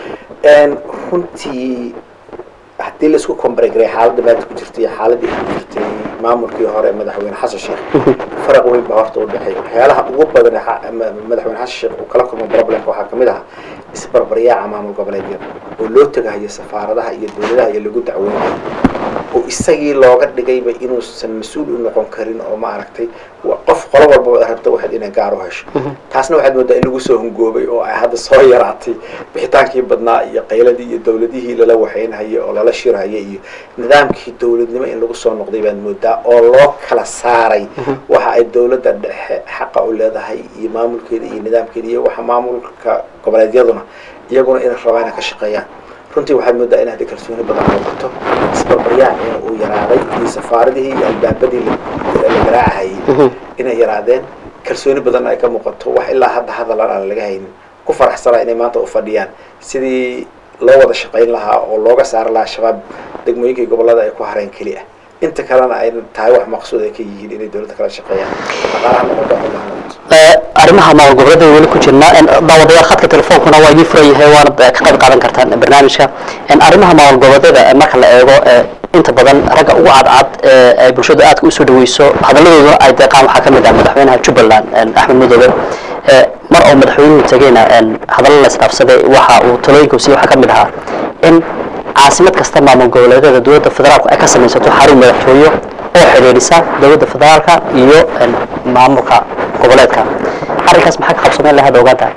runtii haddii laisku kombaregaray xaaladda maanta ku jirtay iyo xaaladii ku jirtay maamulkii hore madaxweyne xasan sheekh faraq weyn baa horta u dhexeeya waxyaalaha ugu badan ee madaxweyne xasan sheekh uu kala kulmo problemka waxaa kamid ahaa isbarbaryaaca maamul goboleedyada oo loo tegahayo safaaradaha iyo dowladaha iyo lagu dacweynayo oo isagii looga dhigayba inuusan mas-uul u noqon karin oo maaragtay qof qolo walba rabta waxaad inay gaar u hesho taasna waxaad moodaa in lagu soo hungoobay oo ay hadda soo yaraatay bixitaankii badnaa iyo qayladii iyo dowladihii lala waxaynhayay oo lala shirhayay iyo nidaamkii dowladnimo in lagu soo noqday baad moodaa oo loo kala saaray waxa ay dowladda dhexe xaqa u leedahay iyo maamulkeeda iyo nidaamkeeda iyo waxa maamulka goboleedyaduna iyaguna inay rabaa inay ka shaqeeyaan runtii waxaad moodaa in hadda kalsooni badan muuqato isbarbaryaacina uu yaraaday iyo safaaradihii iyo albaabadii la garaacahayay inay yaraadeen kalsooni badan ay ka muuqato wax ilaa hadda hadalan aan laga haynin ku faraxsanaa inay maanta u fadhiyaan sidii loo wada shaqayn lahaa oo looga saari lahaa shabaab degmooyinkii gobolada ay ku hareen keli ah inta kalena ay tahay wax maqsuud ay ka yihiin inay dowladda kala shaqeeyaan dhaqaalaha noqoto xumaha noqoto arrimaha maamul goboleedyada weli ku jirnaa daawadayaal khadka telefoonkuna waa idin furan yahay waana ka qayb qaadan kartaan barnaamijka arrimaha maamul goboleedyada marka la eego inta badan ragga ugu cadcad ee ay bulshadu aadka usoo dhaweyso hadalladooduna ay deeqaan waxaa ka mid ah madaxweynaha jubbaland axmed madoobe mar oo madaxweynuhu tegeyna hadallo la isdhaafsaday waxa uu talooyinka siiyey waxaa ka mid ahaa in caasimad kasta maamul goboleedyada dowladda federaalku ay ka samaysato xarun madaxtooyo oo xidhiidhisa dowladda federaalka iyo maamulka goboleedka arrinkaas maxaa ka qabsameen lahaad ogaanta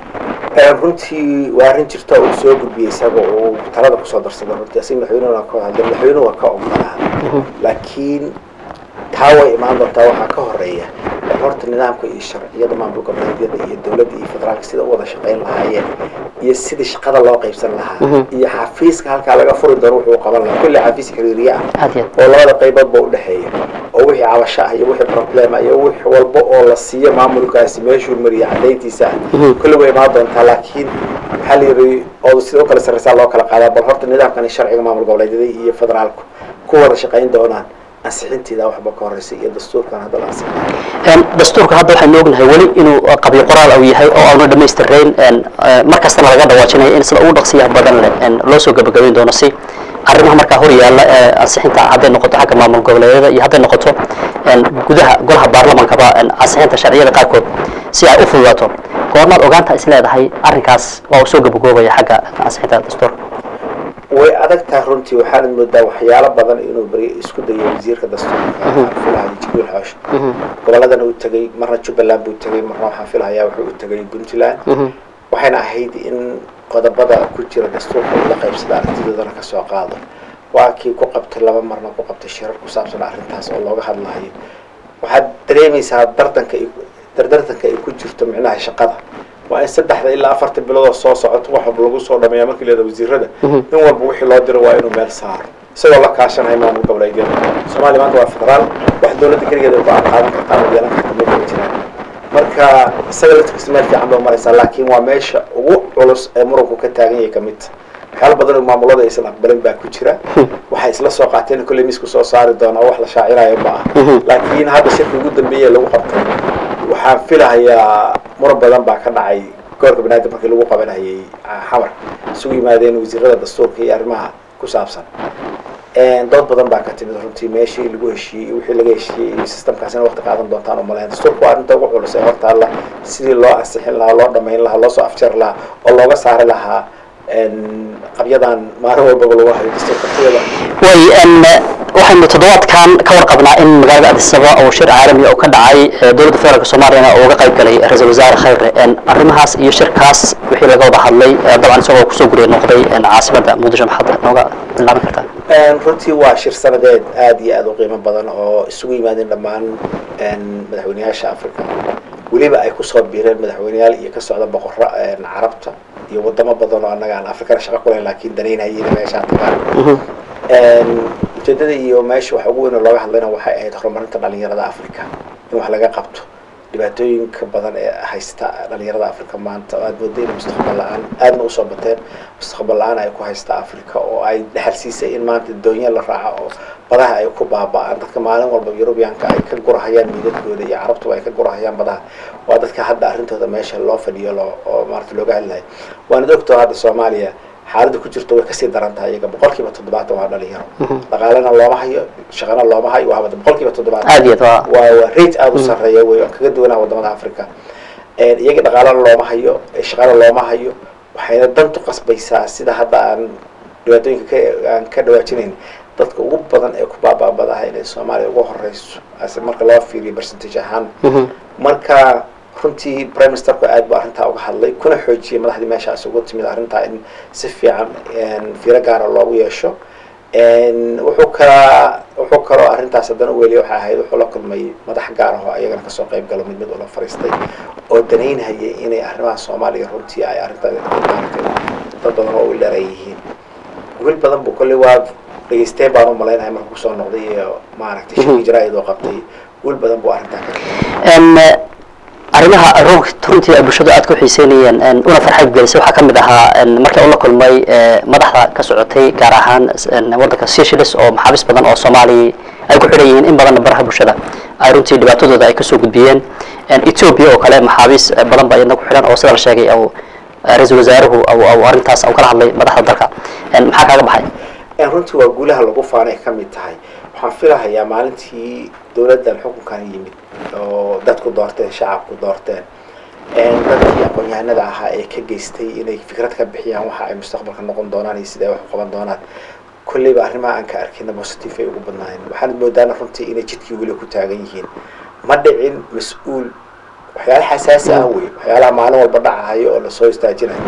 runtii waa arrin jirta uu soo gudbiyey isaga uu talada kusoo darsada runtii asiga madaxweynuhu waa ka hadlay madaxweynuhu waa ka ogolaa laakiin taa way imaan doontaa waxaa ka horeeya horta nidaamka iyo sharciyada maamul goboleedyada iyo dowladda iyo federaalka sida u wada shaqayn lahaayeen iyo sidii shaqada loo qaybsan lahaa iyo xafiiska halkaa laga furi doono wuxuu qaban lahaa kulli xafiis xiriiriye ah oo labada qaybood ba udhexeeya oo wixii cabasho ah iyo wixii problem ah iyo wix walba oo la siiyo maamulkaasi meeshuu mariya cadayntiisa ah kulli way imaan doontaa laakiin waxaa la yidhi oo sida u kala sarreysaa loo kala qaadaa bal horta nidaamkani sharciga maamul goboleedyada iyo federaalku ku wada shaqayn doonaan ansixinteeda waxba ka horeysa iyo dastuurkan hadda la ansixin dastuurka hadda waxaynu ognahay weli inuu qabyo qoraal uu yahay oo aanu dhamaystirayn mar kastana laga dhawaajinayo in sida ugu dhaqsiyaha badan leh loo soo gabagabayn doono si arrimaha markaa hor yaalla ee ansixinta hadday noqoto xagga maamul goboleedyada iyo hadday noqoto gudaha golaha baarlamankaba ansixinta sharciyada qaarkood si ay u fududaato goormaad ogaanta is leedahay arrinkaas waa uu soo gabagaboobaya xagga ansixinta dastuurka way adag tahay runtii waxaanad moodaa waxyaalo badan inuu beri isku dayo wasiirka dastuurka filahay jibriil xoosh goboladana uu tegay marna jubbaland buu tegay marna waxaan filahayaa wuxuu u tegay puntland waxayna ahayd in qodobada ku jira dastuurka uu la qaybsada aragtidoodana kasoo qaado waa kii ku qabtay laba marna ku qabtay shirar ku saabsan arrintaas oo looga hadlayo waxaad dareemaysaa dardanka dardartanka ay ku jirto micnaha shaqada waa in saddexda ilaa afarta biloodoo soo socoto wax walba lagu soo dhameeya markii leeda wasiirada in walba wixii loo diro waa inuu meel saaro isagoo la kaashanaya maamul goboleedyada soomaaliya maanta waa federaal wax dowladda keligeeda ay go-aan qaadan kartaa ama yeelan karta ma kala jiraan marka isaga laftigiisa meel fiican bay maraysaa laakiin waa meesha ugu culus ee muranku ka taagan yahay kamid waxyaala badan oo maamulada aysan aqbalin baa ku jira waxay isla soo qaateen kolley miisku soo saari doonaa wax la shaacinayo ma ah laakiin hadda shirka ugu dambeeye lagu qabtay waxaan filahayaa muran badan baa ka dhacay gobolka banaadir markii lagu qabanayay xamar isugu yimaadeen wasiirada dastuurka iyo arrimaha ku saabsan dood badan baa ka timid runtii meeshii lagu heshiiyey wixii laga heshiiyey iyo systemkaasina waqti qaadan doontaan umalayn dastuurka waa arrinta ugu culus ee hortaalla sidii loo ansixin lahaa loo dhamayn lahaa loo soo afjar lahaa oo looga saari lahaa qabyadan maalin walbaba lagu hayo dastuurka kuwada way waxaynu toddobaadkan ka warqabnaa in magaalada adisaba oo shir caalami oo ka dhacay dowladda federaalk soomaaliyana oo uga qayb galay ra-iisul wasaare khayre arrimahaas iyo shirkaas wixii laga wada hadlay dabcan isagoo kusoo guriya noqday caasimadda muqdisho maxaad nooga bilaaban kartaa runtii waa shir sanadeed aada iyo aada u qiimo badan oo isugu yimaadeen dhammaan madaxweyneyaasha africa weliba ay kusoo biireen madaxweyneyaal iyo ka socda boqorro carabta iyo wadamo badan oo annaga aan afrikana shaqo kulayn laakiin danaynhayina meeshaa tagaan ujeedada iyo meesha waxa ugu weyn oo looga hadlayna waxay ahayd horumarinta dhalinyarada africa in wax laga qabto dhibaatooyinka badan ee haysta dhalinyarada africa maanta oo aad mooda in mustaqbal la-aan aadna usoo bateen mustaqbal la-aan ay ku haysta africa oo ay dhexal siisay in maanta doonya la raaco oo badaha ay ku baaba-aan dadka maalin walba yurubiyaanka ay ka gurahayaan miidadkooda iyo carabtuba ay ka gurahayaan badaha waa dadka hadda arrintooda meesha loo fadhiyo loo oo maarata looga hadlayo waanad ogtoo hadda soomaaliya xaaladda ku jirto way kasii daran tahay iyaga boqol kiiba toddobaatan waa dhalinyaro dhaqaalena looma hayo shaqana looma hayo waa boqol kiiba toddobaatan aad iyo aad waa waa waa rate aada u sarreeya wey aan kaga duwanaa wadamada africa iyaga dhaqaalana looma hayo shaqana looma hayo waxayna dantu qasbaysaa sida hadda aan dhibaatooyinka ka aan ka dhawaajinayn dadka ugu badan ee ku baabaabadaha inay soomaaliya ugu horeyso ase marka loo fiiriyo percentage ahaan marka runtii prime ministerku aad bu arrintaa uga hadlay kuna xoojiyay madaxdii meeshaas ugu timid arrintaa in si fiican fiiro gaara loogu yeesho wuxuu kalaa wuxuu kaloo arrintaas haddana u weliya waxay ahayd wuxuu la kulmay madax gaar ah oo ayagana kasoo qayb galo mid mid ula fariistay oo danaynhayay inay arrimaha soomaaliya runtii ay arrintaa maaragtay dad badan oo u leeran yihiin wiil badan bu kolley waa dhegeysteen baan u malaynahay marka kusoo noqday iyo maaragtay shirkii jaraa-id oo qabtay wiil badan buu arrintaa ka tegay arrimaha runtii ay bulshadu aad ku xiiseynayeen una farxad gelisay waxaa ka mid ahaa markii ula kulmay madaxda ka socotay gaar ahaan waddanka seychelles oo maxaabiis badan oo soomaaliya ay ku xidhan yihiin in badanna baraha bulshada ay runtii dhibaatadooda ay kasoo gudbiyeen ethoobia oo kale maxaabiis badan baa iyadna ku xidhan oo sida la sheegay au ra-iisul wasaaruhu au arrintaas au kala hadlay madaxda dalka maxaa kaaga baxay runtii waa guulaha lagu faanay ka mid tahay waxaan filahayaa maalintii dowladdan xukunkan yimid oo dadku doorteen shacabku doorteen dadkii aqoon-yahanada ahaa ee ka geystay inay fikrad ka bixiyaan waxa ay mustaqbalka noqon doonaan iyo sida ay wax u qaban doonaan kolleyba arrimaha aan ka arkina positive ay ugu badnaayeen waxaanad moodaana runtii inay jidkii weli ku taagan yihiin ma dhicin mas-uul waxyaala xasaasi ah wey waxyaalaha maalin walba dhacahayo oo lasoo istaajinayo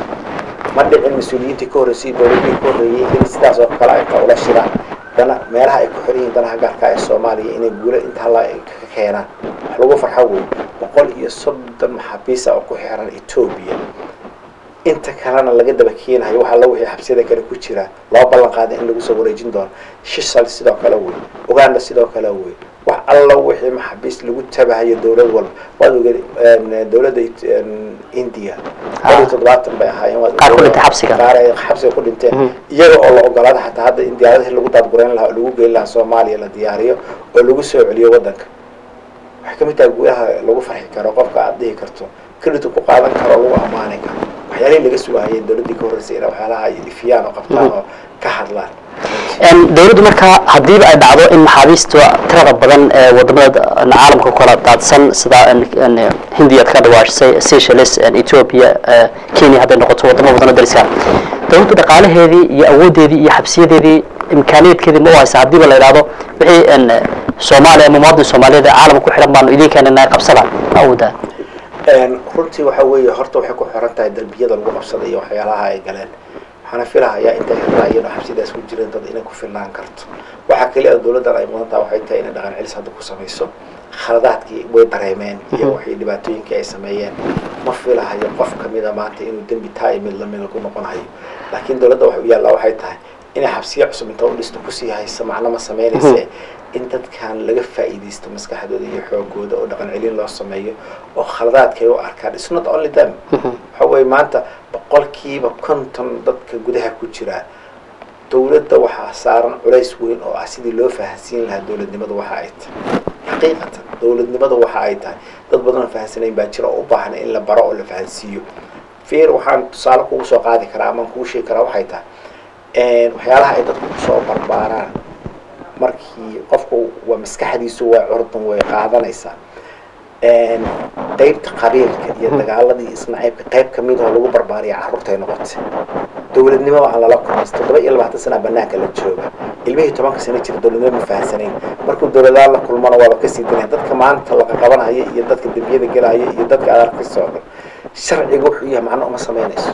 ma dhicin mas-uuliyiintii ka horreysay dowladihii ka horreeyey in sidaas oo kale ay ka ula shiraan dana meelaha ay ku xiran yihiin danaha gaarka ee soomaaliya inay guulo inta halla ka keenaan wax lagu farxo wey boqol iyo soddon maxaabiisa oo ku xiran etoobiya inta kalena laga daba keenayo waxa la wixii xabsiyada kale ku jira loo ballan qaaday in lagu soo wareejin doono shishal sidoo kale wey uganda sidoo kale wey wax alla wixii maxaabiis lagu tabahayo dowlad walba waad ogeed dowladda india boqol iyo toddobaatan bay ahaayeen waad qaar ku dhintay xabsiga qaar ay xabsiga ku dhinteen iyaga oo la ogolaada xataa hadda in diyaaradihii lagu daadgureyn lahaa oo lagu geyn lahaa soomaaliya la diyaariyo oo lagu soo celiyo waddanka waxay ka mid tahay guulaha lagu farxi karo qofka aad dhihi karto credit ku qaadan karo oo lagu ammaani karo waxyaalihii laga sugahayeen dowladdii ka horreysay inay waxyaalaha ay ifiyaan oo qabtaan oo ka hadlaan dowladdu markaa haddiiba ay dhacdo in maxaabiista tirada badan ee wadamada caalamka ku kala daadsan sida hindiya ka dhawaashay seychelles ethiopia kenya hadday noqoto wadamo badan oo dariska dowladdu dhaqaalaheedii iyo awoodeedii iyo xabsiyadeedii imkaaniyaedkeedii ma u haysa haddiiba la idhahdo wixii soomaaliya ama muwaadin soomaaliyeed ee caalamka ku xidhan baanu idin keenana qabsada ma awoodaa runtii waxa weeye horta waxay ku xiran tahay darbiyada lagu qabsaday iyo waxyaalaha ay galeen waxaana filahayaa intay xirnaayeen oo xabsidaas ku jireen dad inay ku filnaan karto waxaa keliya dowladdan ay mudan taha waxay tahay inay dhaqan celis hadda ku samayso khaladaadkii way dareemeen iyo waxay dhibaatooyinkii ay sameeyeen ma filahayo qof kamida maanta inuu dembi taa iyo mid lamida ku noqonayo laakiin dowladda waxay u yaallaa waxay tahay inay xabsiya cusub inta u dhisto kusii haysa macno ma sameynayse in dadkan laga faa'iidaysto maskaxdooda iyo xoogooda oo dhaqan celin loo sameeyo oo khaladaadkay u arkaan it's not only them waxa weye maanta boqolkiiba konton dadka gudaha ku jira dowladda waxaa saaran culays weyn oo ah sidii loo fahansiin lahaa dowladnimada waxa ay tahay xaqiiqatan dowladnimada waxa ay tahay dad badan oo fahansanayn baa jira oo u baahan in la baro oo la fahansiiyo feer waxaan tusaale kugu soo qaadi karaa amaan kugu sheegi karaa waxay tahay waxyaalaha ay dadku kusoo barbaaraan markii qofku waa maskaxdiisu waa curdan way qaadanaysaa qaybta qabiilka iyo dagaaladii isnaciibka qayb kamid oo lagu barbaariya carruurtay noqotay dowladnimada aan lala kulmaysa toddoba iyo labaatan sana banaanka la jooga ilmihii tobanka sano jira dowladnimo ma fahansanayn markuu dowladaan la kulmana waaba kasii danaya dadka maanta laqa qabanaya iyo dadka dembiyada gelaya iyo dadka aad arkayso oo dhan sharciga wuxuu yahay macno uma samaynayso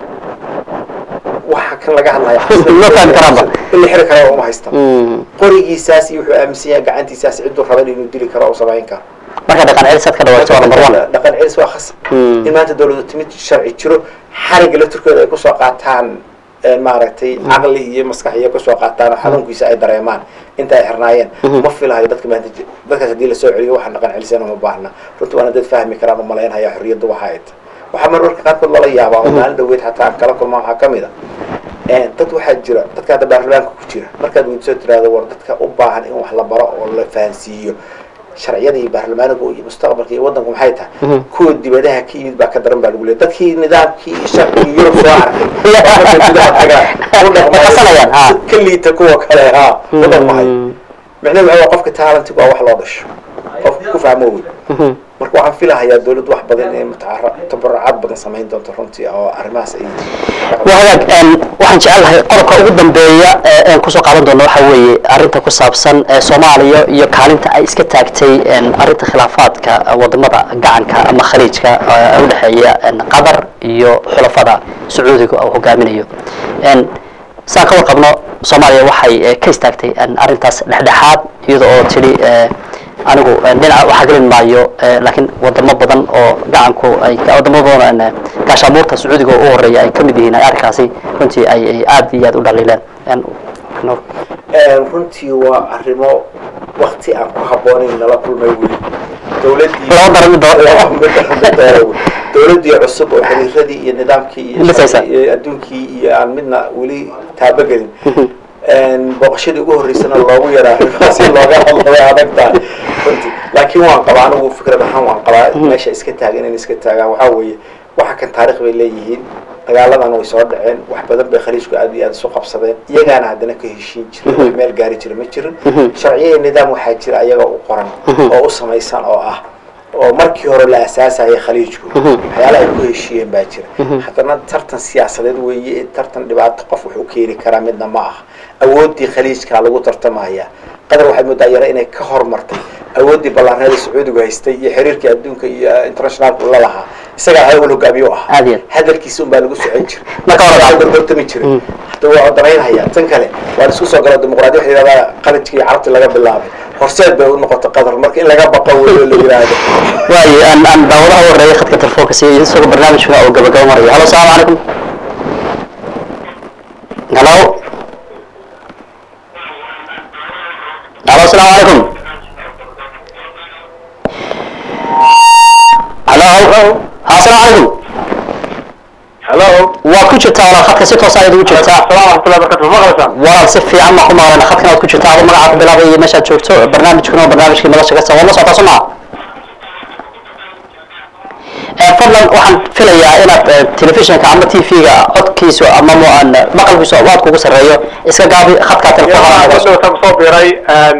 waxa kan laga hadlaya Ma fahmi karaanba. in la xiri karo uma haystan qorigiisaas iyo wuxuu aaminsan yahay gacantiisaas ciduu raban inuu dili karo oo samayn karo marka dhaqan celisaad ka dhawaato waa number one dhaqan celis waa khasab Mm. in maanta dowladu timid sharci jiro xariga laftirkooda ay kusoo qaataan eh, maaragtay caqli iyo maskax iyo kusoo qaataan oo xanuunkiisa ay dareemaan inta ay xirnaayeen ma filahayo dadka maanta ji- dadkaas haddii lasoo celiyo waxaan dhaqan celisana uma baahna runtii waana dad fahmi karaan umalaynhaya xorriyadda waxa ay tahay waxaa marmarka qaarkood lala yaabaa oo maalin dhaweyd xataa aan kala kulma waxaa kamid a Eh, dad waxaa jira dadka hadda baarlamaanka ku jira markaad weydiisoo tiraahdo war dadka u baahan in wax la baro oo la fahansiiyo sharciyada iyo baarlamaaniga iyo mustaqbalka iyo waddanku maxay tahay kuwa dibadaha ka yimid baa ka daran baa lagu leeyahy dadkii nidaamkii iyo sharcigii yurub soo arkay markay gudaha tagaan u dhaqmayo Maqasanayaan, ha. si ka liita kuwa kale ha u dhaqmayo micnaheedu waxa waa qofka talantigu waa wax loo dhasho qofka ku fahmo wey marka waxaan filahayaa dowladdu wax badan inay mutacara- tabarucaad badan samayn doonto runtii oo arrimahaas ay waa hagaag een, waxaan jecelahay qodobka ugu dambeeya ee aan kusoo qaadan doono waxa weeye arrinta ku saabsan ee soomaaliya iyo kaalinta ay iska taagtay een, arrinta khilaafaadka wadamada gacanka ama khaliijka ee u dhexeeya een, qatar iyo xulafada sacuudiga uu hogaaminayo Een, saan ka warqabno soomaaliya waxay eh, ka istaagtay een, arrintaas dhexdhexaad iyada oo tidhi eh, anigu een, dhinaca waxaa gelin maayo eh, laakiin wadamo badan oo gacanku ay wadamo badan oo, een, gaashaamuurta sacuudiga oo u horeeya ay ka mid yihiin ay arrinkaasi runtii ay ay aad iyo aad u dhaliileen Een, Nuur. Een, runtii waa arrimo wakti aan ku habboonayn nala kulmay weli dowladdii Laba daro mid doon. Laba mid daro mid doon wey. dowladdii cusub oo xiriiradii iyo nidaamkii iyo Dhisaysa. sharci- iyo adduunkii iyo aan midna weli taabagelin Een, booqashadii ugu horreysana loogu yaraa arrimahaas in looga hadlo way adag tahay runtii laakiin waan qabaa anigu fikrad ahaan waan qabaa meesha iska taagan in iska taagaan waxaa weeye waxa kan taarikh bay leeyihiin dagaaladan way soo dhaceen wax badan bay khaliijku aad iyo aad isu qabsadeen iyagaana haddana ka heshiin jiray oo meel gaari jira ma jirin sharciyo iyo nidaam waxaa jira ayaga u qoran oo u samaysan oo ah oo markii hore la asaasayay khaliijku waxyaala ay ku heshiiyeen baa jira haddana tartan siyaasadeed weeye tartan dhibaato qof wuxuu keeni karaa midna ma aha awooddii khaliijkaa lagu tartamaya qatar waxay moodaa yara inay ka hormartay awooddii ballaarneeda sacuudigu haystay iyo xiriirkii adduunka iyo internationalku la lahaa isagaa hawal hogaamiyo ah Aad iyo aad. hadalkiisa un baa lagu socon jiray Marka hore- Marka gorgortami jiray hadda waa damaynhaya tan kale waan isku soo galo dimuqraadiya waxa yidhahdaa qalijka iyo carabti laga bilaabay horseed bay u noqotay qatar marka in laga baqo weyo la yidhaahdo waayo aan aan daawadaha u horeeya khadka telefoonka siiyo isagoo barnaamijka oo gabagabo marayo halo salaamu calaykum halo halo asalaamu calaykum halo ha asalaamu calaykum Hello. waa ku jirtaa walaal khadka si toos ayaad ugu jirtaa Assalamu warahmatullahi wabarakatuh. Maqlaysaa? walaal si fiican ma ku maqleen khadkan aad ku jirtaa adu magaca ku bilaabay iyo meeshaad joogto barnaamijkuna waa barnaamijkii nolosha ka waa la socotaa soo maa Eh, fadlan waxaan filayaa inaad eh, telefishinka ama t v-ga codkiisu ama mo- aan, eh, maqalkiisu aad kugu sarreeyo iska gaabi khadkaa Yaa telefoonka hadda waxaan soo biiray een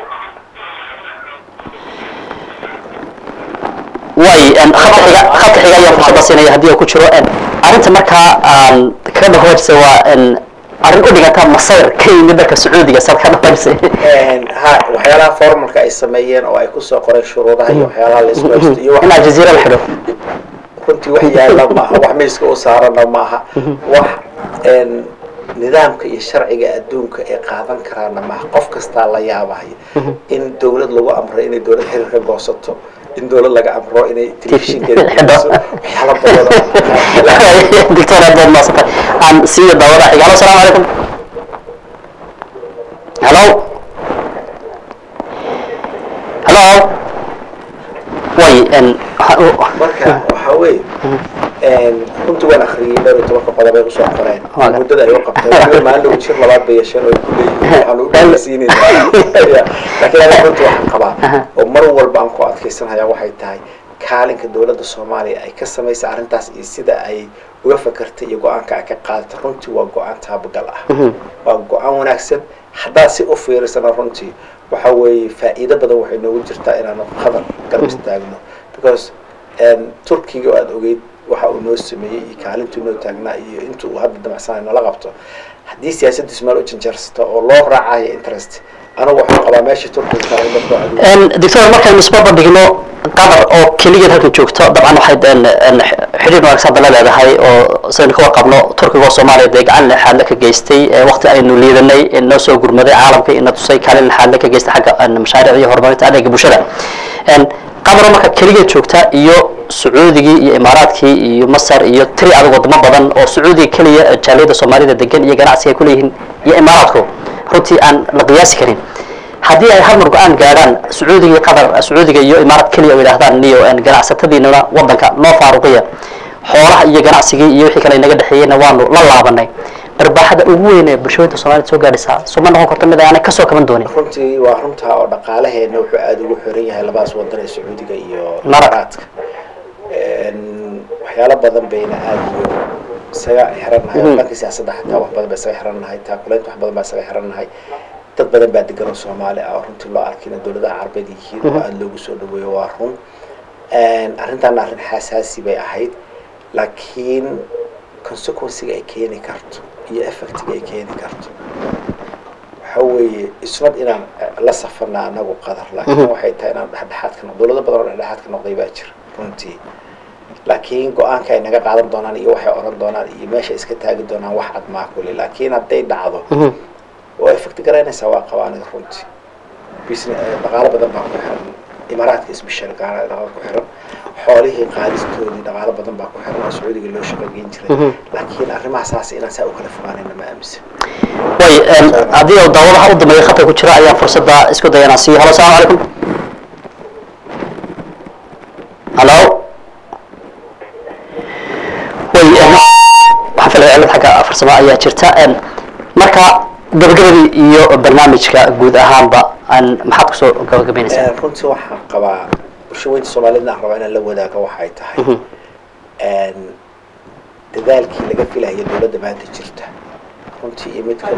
way en, khadka xiga khadka xiga ayaan fursadda siinaya haddii uu ku jiro en, arrinta markaa aan kaga dhawaajisay waa en, arrin u dhiganta masayr ka yimid dalka sacuudiga saad ka dhawaajisay Een, ha waxyaalaha formalka ay sameeyeen oo ay kusoo qoreen shuruudaha iyo waxyaalaha la isku haysto iyo wax in aljaziira la xidho runtii wax yaala maaha wax miiska u saarana maaha wax een, nidaamka iyo sharciga adduunka ee qaadan karaana maha qof kastaa la yaabahaya in dowlad lagu amro inay dowlad xiriir ka goosato in dowlad laga amro inay telefishinkeeda bixiso waxyaala badan doctor aad baad maasantay aan siiyo daawada xiga halo asalaamu calaykum halo halo way n marka waxaa weeye runtii waan akriyay dhowr iyo tobanka qodob ay usoo qoreen Waaga. muddada ay u qabteen weliba maalin dhow jir labaad bay yeesheen oo ay ku leeyihiin waxaan u dhegeysiinayna laakiin aniga runtii waxaan qabaa oo mar walba aan ku adkeysanaya waxay tahay kaalinka dowladda soomaaliya ay ka samaysay arrintaas iyo sida ay uga fakartay iyo go-aanka ay ka qaadatay runtii waa go-aan taabagal ah waa go-aan wanaagsan haddaa si u fiirisana runtii waxa weeye faa'iido badan waxay noogu jirtaa inaanu qadar garab istaagno because turkiga oo aada ogeyd waxa uu noo sameeyey iyo kaalintuu noo taagnaa iyo inta uu hadda damacsanayo nala qabto haddii siyaasaddiisu meel u janjarsato oo loo raacayo interest anigu waxaan qabaa meesha turkiga kale in dadku aad doctor markaynu isbarbar dhigno qatar oo keligeed halkan joogto dabcan waxay xidhiir wanaagsan hadda la leedahay oo sidaynu ka warqabno turkiga oo soomaaliya dee gacan lexaadle ka geystay waqti aynu liidanay noo soo gurmaday caalamka ina tusay kaalin lexaadle ka geystay xagga mashaariic iyo horumarinta adeega bulshada qatar oo marka keligeed joogta iyo sacuudigii iyo imaaraadkii iyo masar iyo tiri adag wadamo badan oo sacuudiga keliya jaaliyada soomaalida degan iyo ganacsiga ay kuleeyihiin iyo imaaraadku runtii aan la qiyaasi karin haddii ay hal mar go-aan gaadhaan sacuudiga iyo qatar sacuudiga iyo imaarad keliya oo yidhahdaan niyo ganacsatadiinana wadanka noo faaruqiya xoolaha iyo ganacsigii iyo wixii kale inaga dhexeeyeyna waanu la laabanay barbaaxada ugu weyn ee bulshooyinka soomaalida soo gaadhaysaa soo ma noqon karto mid aanay kasoo kaban doonin runtii waa runtaa oo dhaqaalaheena wuxuu aada ugu xiran yahay labadaas wadan ee sacuudiga iyo Imaaraadka. imaaraadka waxyaalo badan bayna aada ugu isaga xirannahay oo dhanka siyaasadda xataa wax badan baa isaga xirannahay taakuleynta wax badan baa isaga xirannahay dad badan baa degan oo soomaali ah oo runtii loo arkina dowladaha carabeed yihiin oo aada loogu soo dhaweeyo waa run arrintaana arrin xasaasi bay ahayd laakiin consequencega ay keeni karto iyo effectiga ay keeni karto waxa weeye isnad inaan la safana anagu qadar laakiin waxay tahay inaan dhexdhexaad ka noqdo dowlado badan oo dhexdhexaad ka noqday baa jira runtii laakiin go-aanka ay naga qaadan doonaan iyo waxay oran doonaan iyo meesha iska taagi doonaan wax cad maa kule laakiin hadday dhacdo oo effect garaynaysaa waa qabaa aniga runtii business dhaqaalo badan baa ku xiran imaaraadka isbishal gaana dhaqaalo ku xiran xoolihii qaadistoodii dhaqaalo badan baa ku xiran oo sacuudiga loo shaqageyn jiray laakiin arrimaha saas inaan saa u kala fogaanayna ma aaminsan way haddii oo daawadaha u dambeeya khatar ku jira ayaan fursadda isku daya inaan siiyo halo asalaamu calaykum halo way waxaan filaya cilad xagga farsamo ayaa jirta marka gabagabadii iyo barnaamijka guud ahaanba aan maxaad kusoo gabagabaynaysaa runtii waxaan qabaa bulshaweynta soomaaliyadna aan rabaa inaan la wadaago waxay tahay dadaalkii laga filaya dowladda maanta jirta runtii iyo mid ka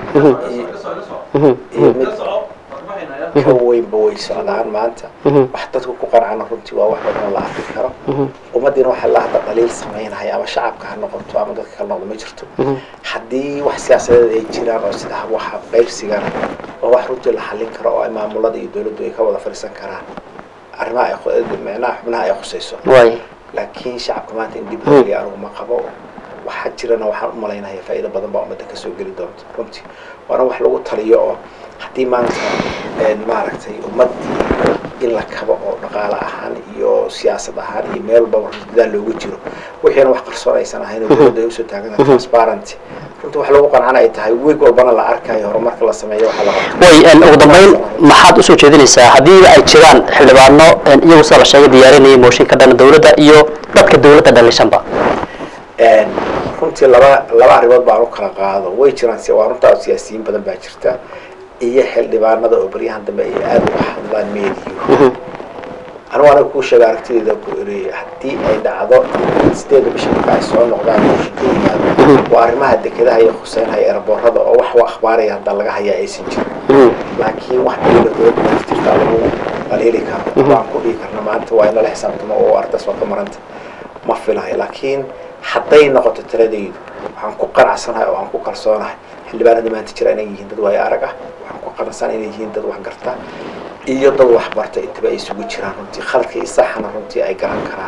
iyo mid ka weynba way socdaan maanta wax dadku ku qancana runtii waa wax badan oo la arki karo ummadiina waxaa la hadda dhaliil samaynaya ama shacabka ha noqoto ama dadka kala noqdo ma jirto haddii wax siyaasadeed ay jiraan oo sida waxa qaybsigana oo wax runtii la xallin karo oo ay maamulada iyo dowladdu ay ka wada fadhiisan karaan arrimaha ay khu- micnaha xubnaha ay khusayso way laakiin shacabka maanta in dib loo geliya anigu ma qabo waxaa jirana waxaan u malaynaya faa'iido badan baa ummadda kasoo geli doonta runtii waana wax lagu taliyo oo haddii maanta maaragtay ummaddii in la kabo oo dhaqaale ahaan iyo siyaasad ahaan iyo meel walbaba dadaal loogu jiro wixiina wax qarsoon aysan ahayn oo dowladda ay usoo taagan transparent runtii wax lagu qancana ay tahay weeg walbana la arkayo horumarka la sameeyo waxa la qabto way ugu dambeyn maxaad usoo jeedinaysaa haddii ay jiraan xildhibaano iyagu sida la sheegay diyaarinayay mooshin ka dhana dowladda iyo dadka dowladda dhalishanba runtii laba laba arrimood baan u kala qaado way jiraan si waa runtaa siyaasiyiin badan baa jirta iyo xildhibaanada oo baryahan dambe ay aada uga hadlaan meediyo anigu aniga kuu sheega aragtideeda ku eri haddii ay dhacdo sideeda bisha marka ay soo noqdaan mooshin ka yimaado waa arrimaha dekedaha iyo khuseynhaya eraboorada oo wax u akhbaaraya hadda laga hayaa aysan jirin laakiin wax dowla dowladda maanta jirta lagu qaliili karo waan ku dhihi karna maanta waa in lala xisaabtamo oo ardaas waa ka maranta ma filahay laakiin hadday noqoto taladaydu waxaan ku qanacsanahay oo aan ku kalsoonahay xildhibaanada maanta jira inay yihiin dad waayo arag ah waxaan ku qanacsanahay inay yihiin dad wax garta iyo dad wax barta intaba ay isugu jiraan runtii khaladka iyo saxana runtii ay garan karaan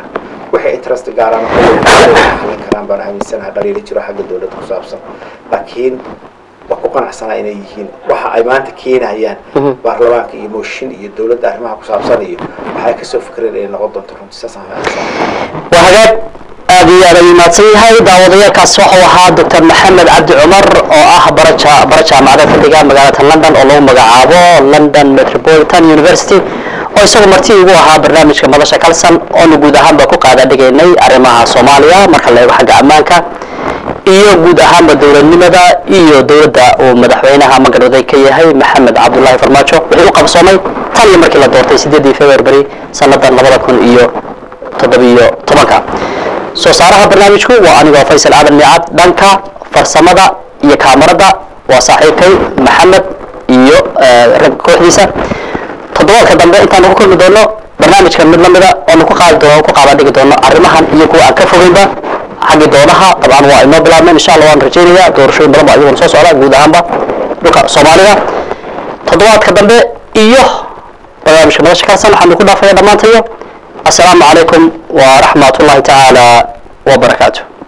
waxay interest gaaraan xalin karaan baan aaminsanahay dhaliilo jiro xagga dowladda ku saabsan laakiin waa ku qanacsanaa inay yihiin waxa ay maanta keenayaan baarlamaanka iyo mooshin iyo dowladda arrimaha ku saabsan iyo waxay kasoo fikreen inay noqon doonto runtii saasaan aaminsanahay waa hagaag aad iyo aad ayuu mahadsan yahay daawadayaalkaas waxau ahaa doctor maxamed cabdi cumar oo ah baraja bara jaamacadeed ka dhiga magaalada london oo lagu magacaabo london metropolitan university oo isagu marti ugu ahaa barnaamijka madasha kalsan oonu guud ahaanba ku qaada dhigaynay arrimaha soomaaliya marka la eego xagga ammaanka iyo guud ahaanba dowladnimada iyo dowladda uu madaxweynaha magaroday ka yahay maxamed cabdullaahi farmaajo wixii u qabsoomay tan iyo markii la doortay sideedii february sannadan labada kun iyo toddobiyo tobanka soo saaraha barnaamijku waa anigoo faysal aadan miicad dhanka farsamada iyo kaamarada waa saaxiibkay maxamed iyo rag kooxdiisa toddobaadka dambe intaan ku kulmi doono barnaamijkan mid lamida oonu ku qaadi doono ku qaada dhigi doono arrimahan iyo kuwa aan ka fogeynba xaggi doonaha dabcan waa inoo bilaabmeen insha allah waan rajeynaya doorashooyin badan ba iyaguna soo socda guud ahaanba dhulka soomaalida toddobaadka dambe iyo barnaamijka madasha kalsan waxaanu ku dhaafaya dhammaantayo السلام عليكم ورحمة الله تعالى وبركاته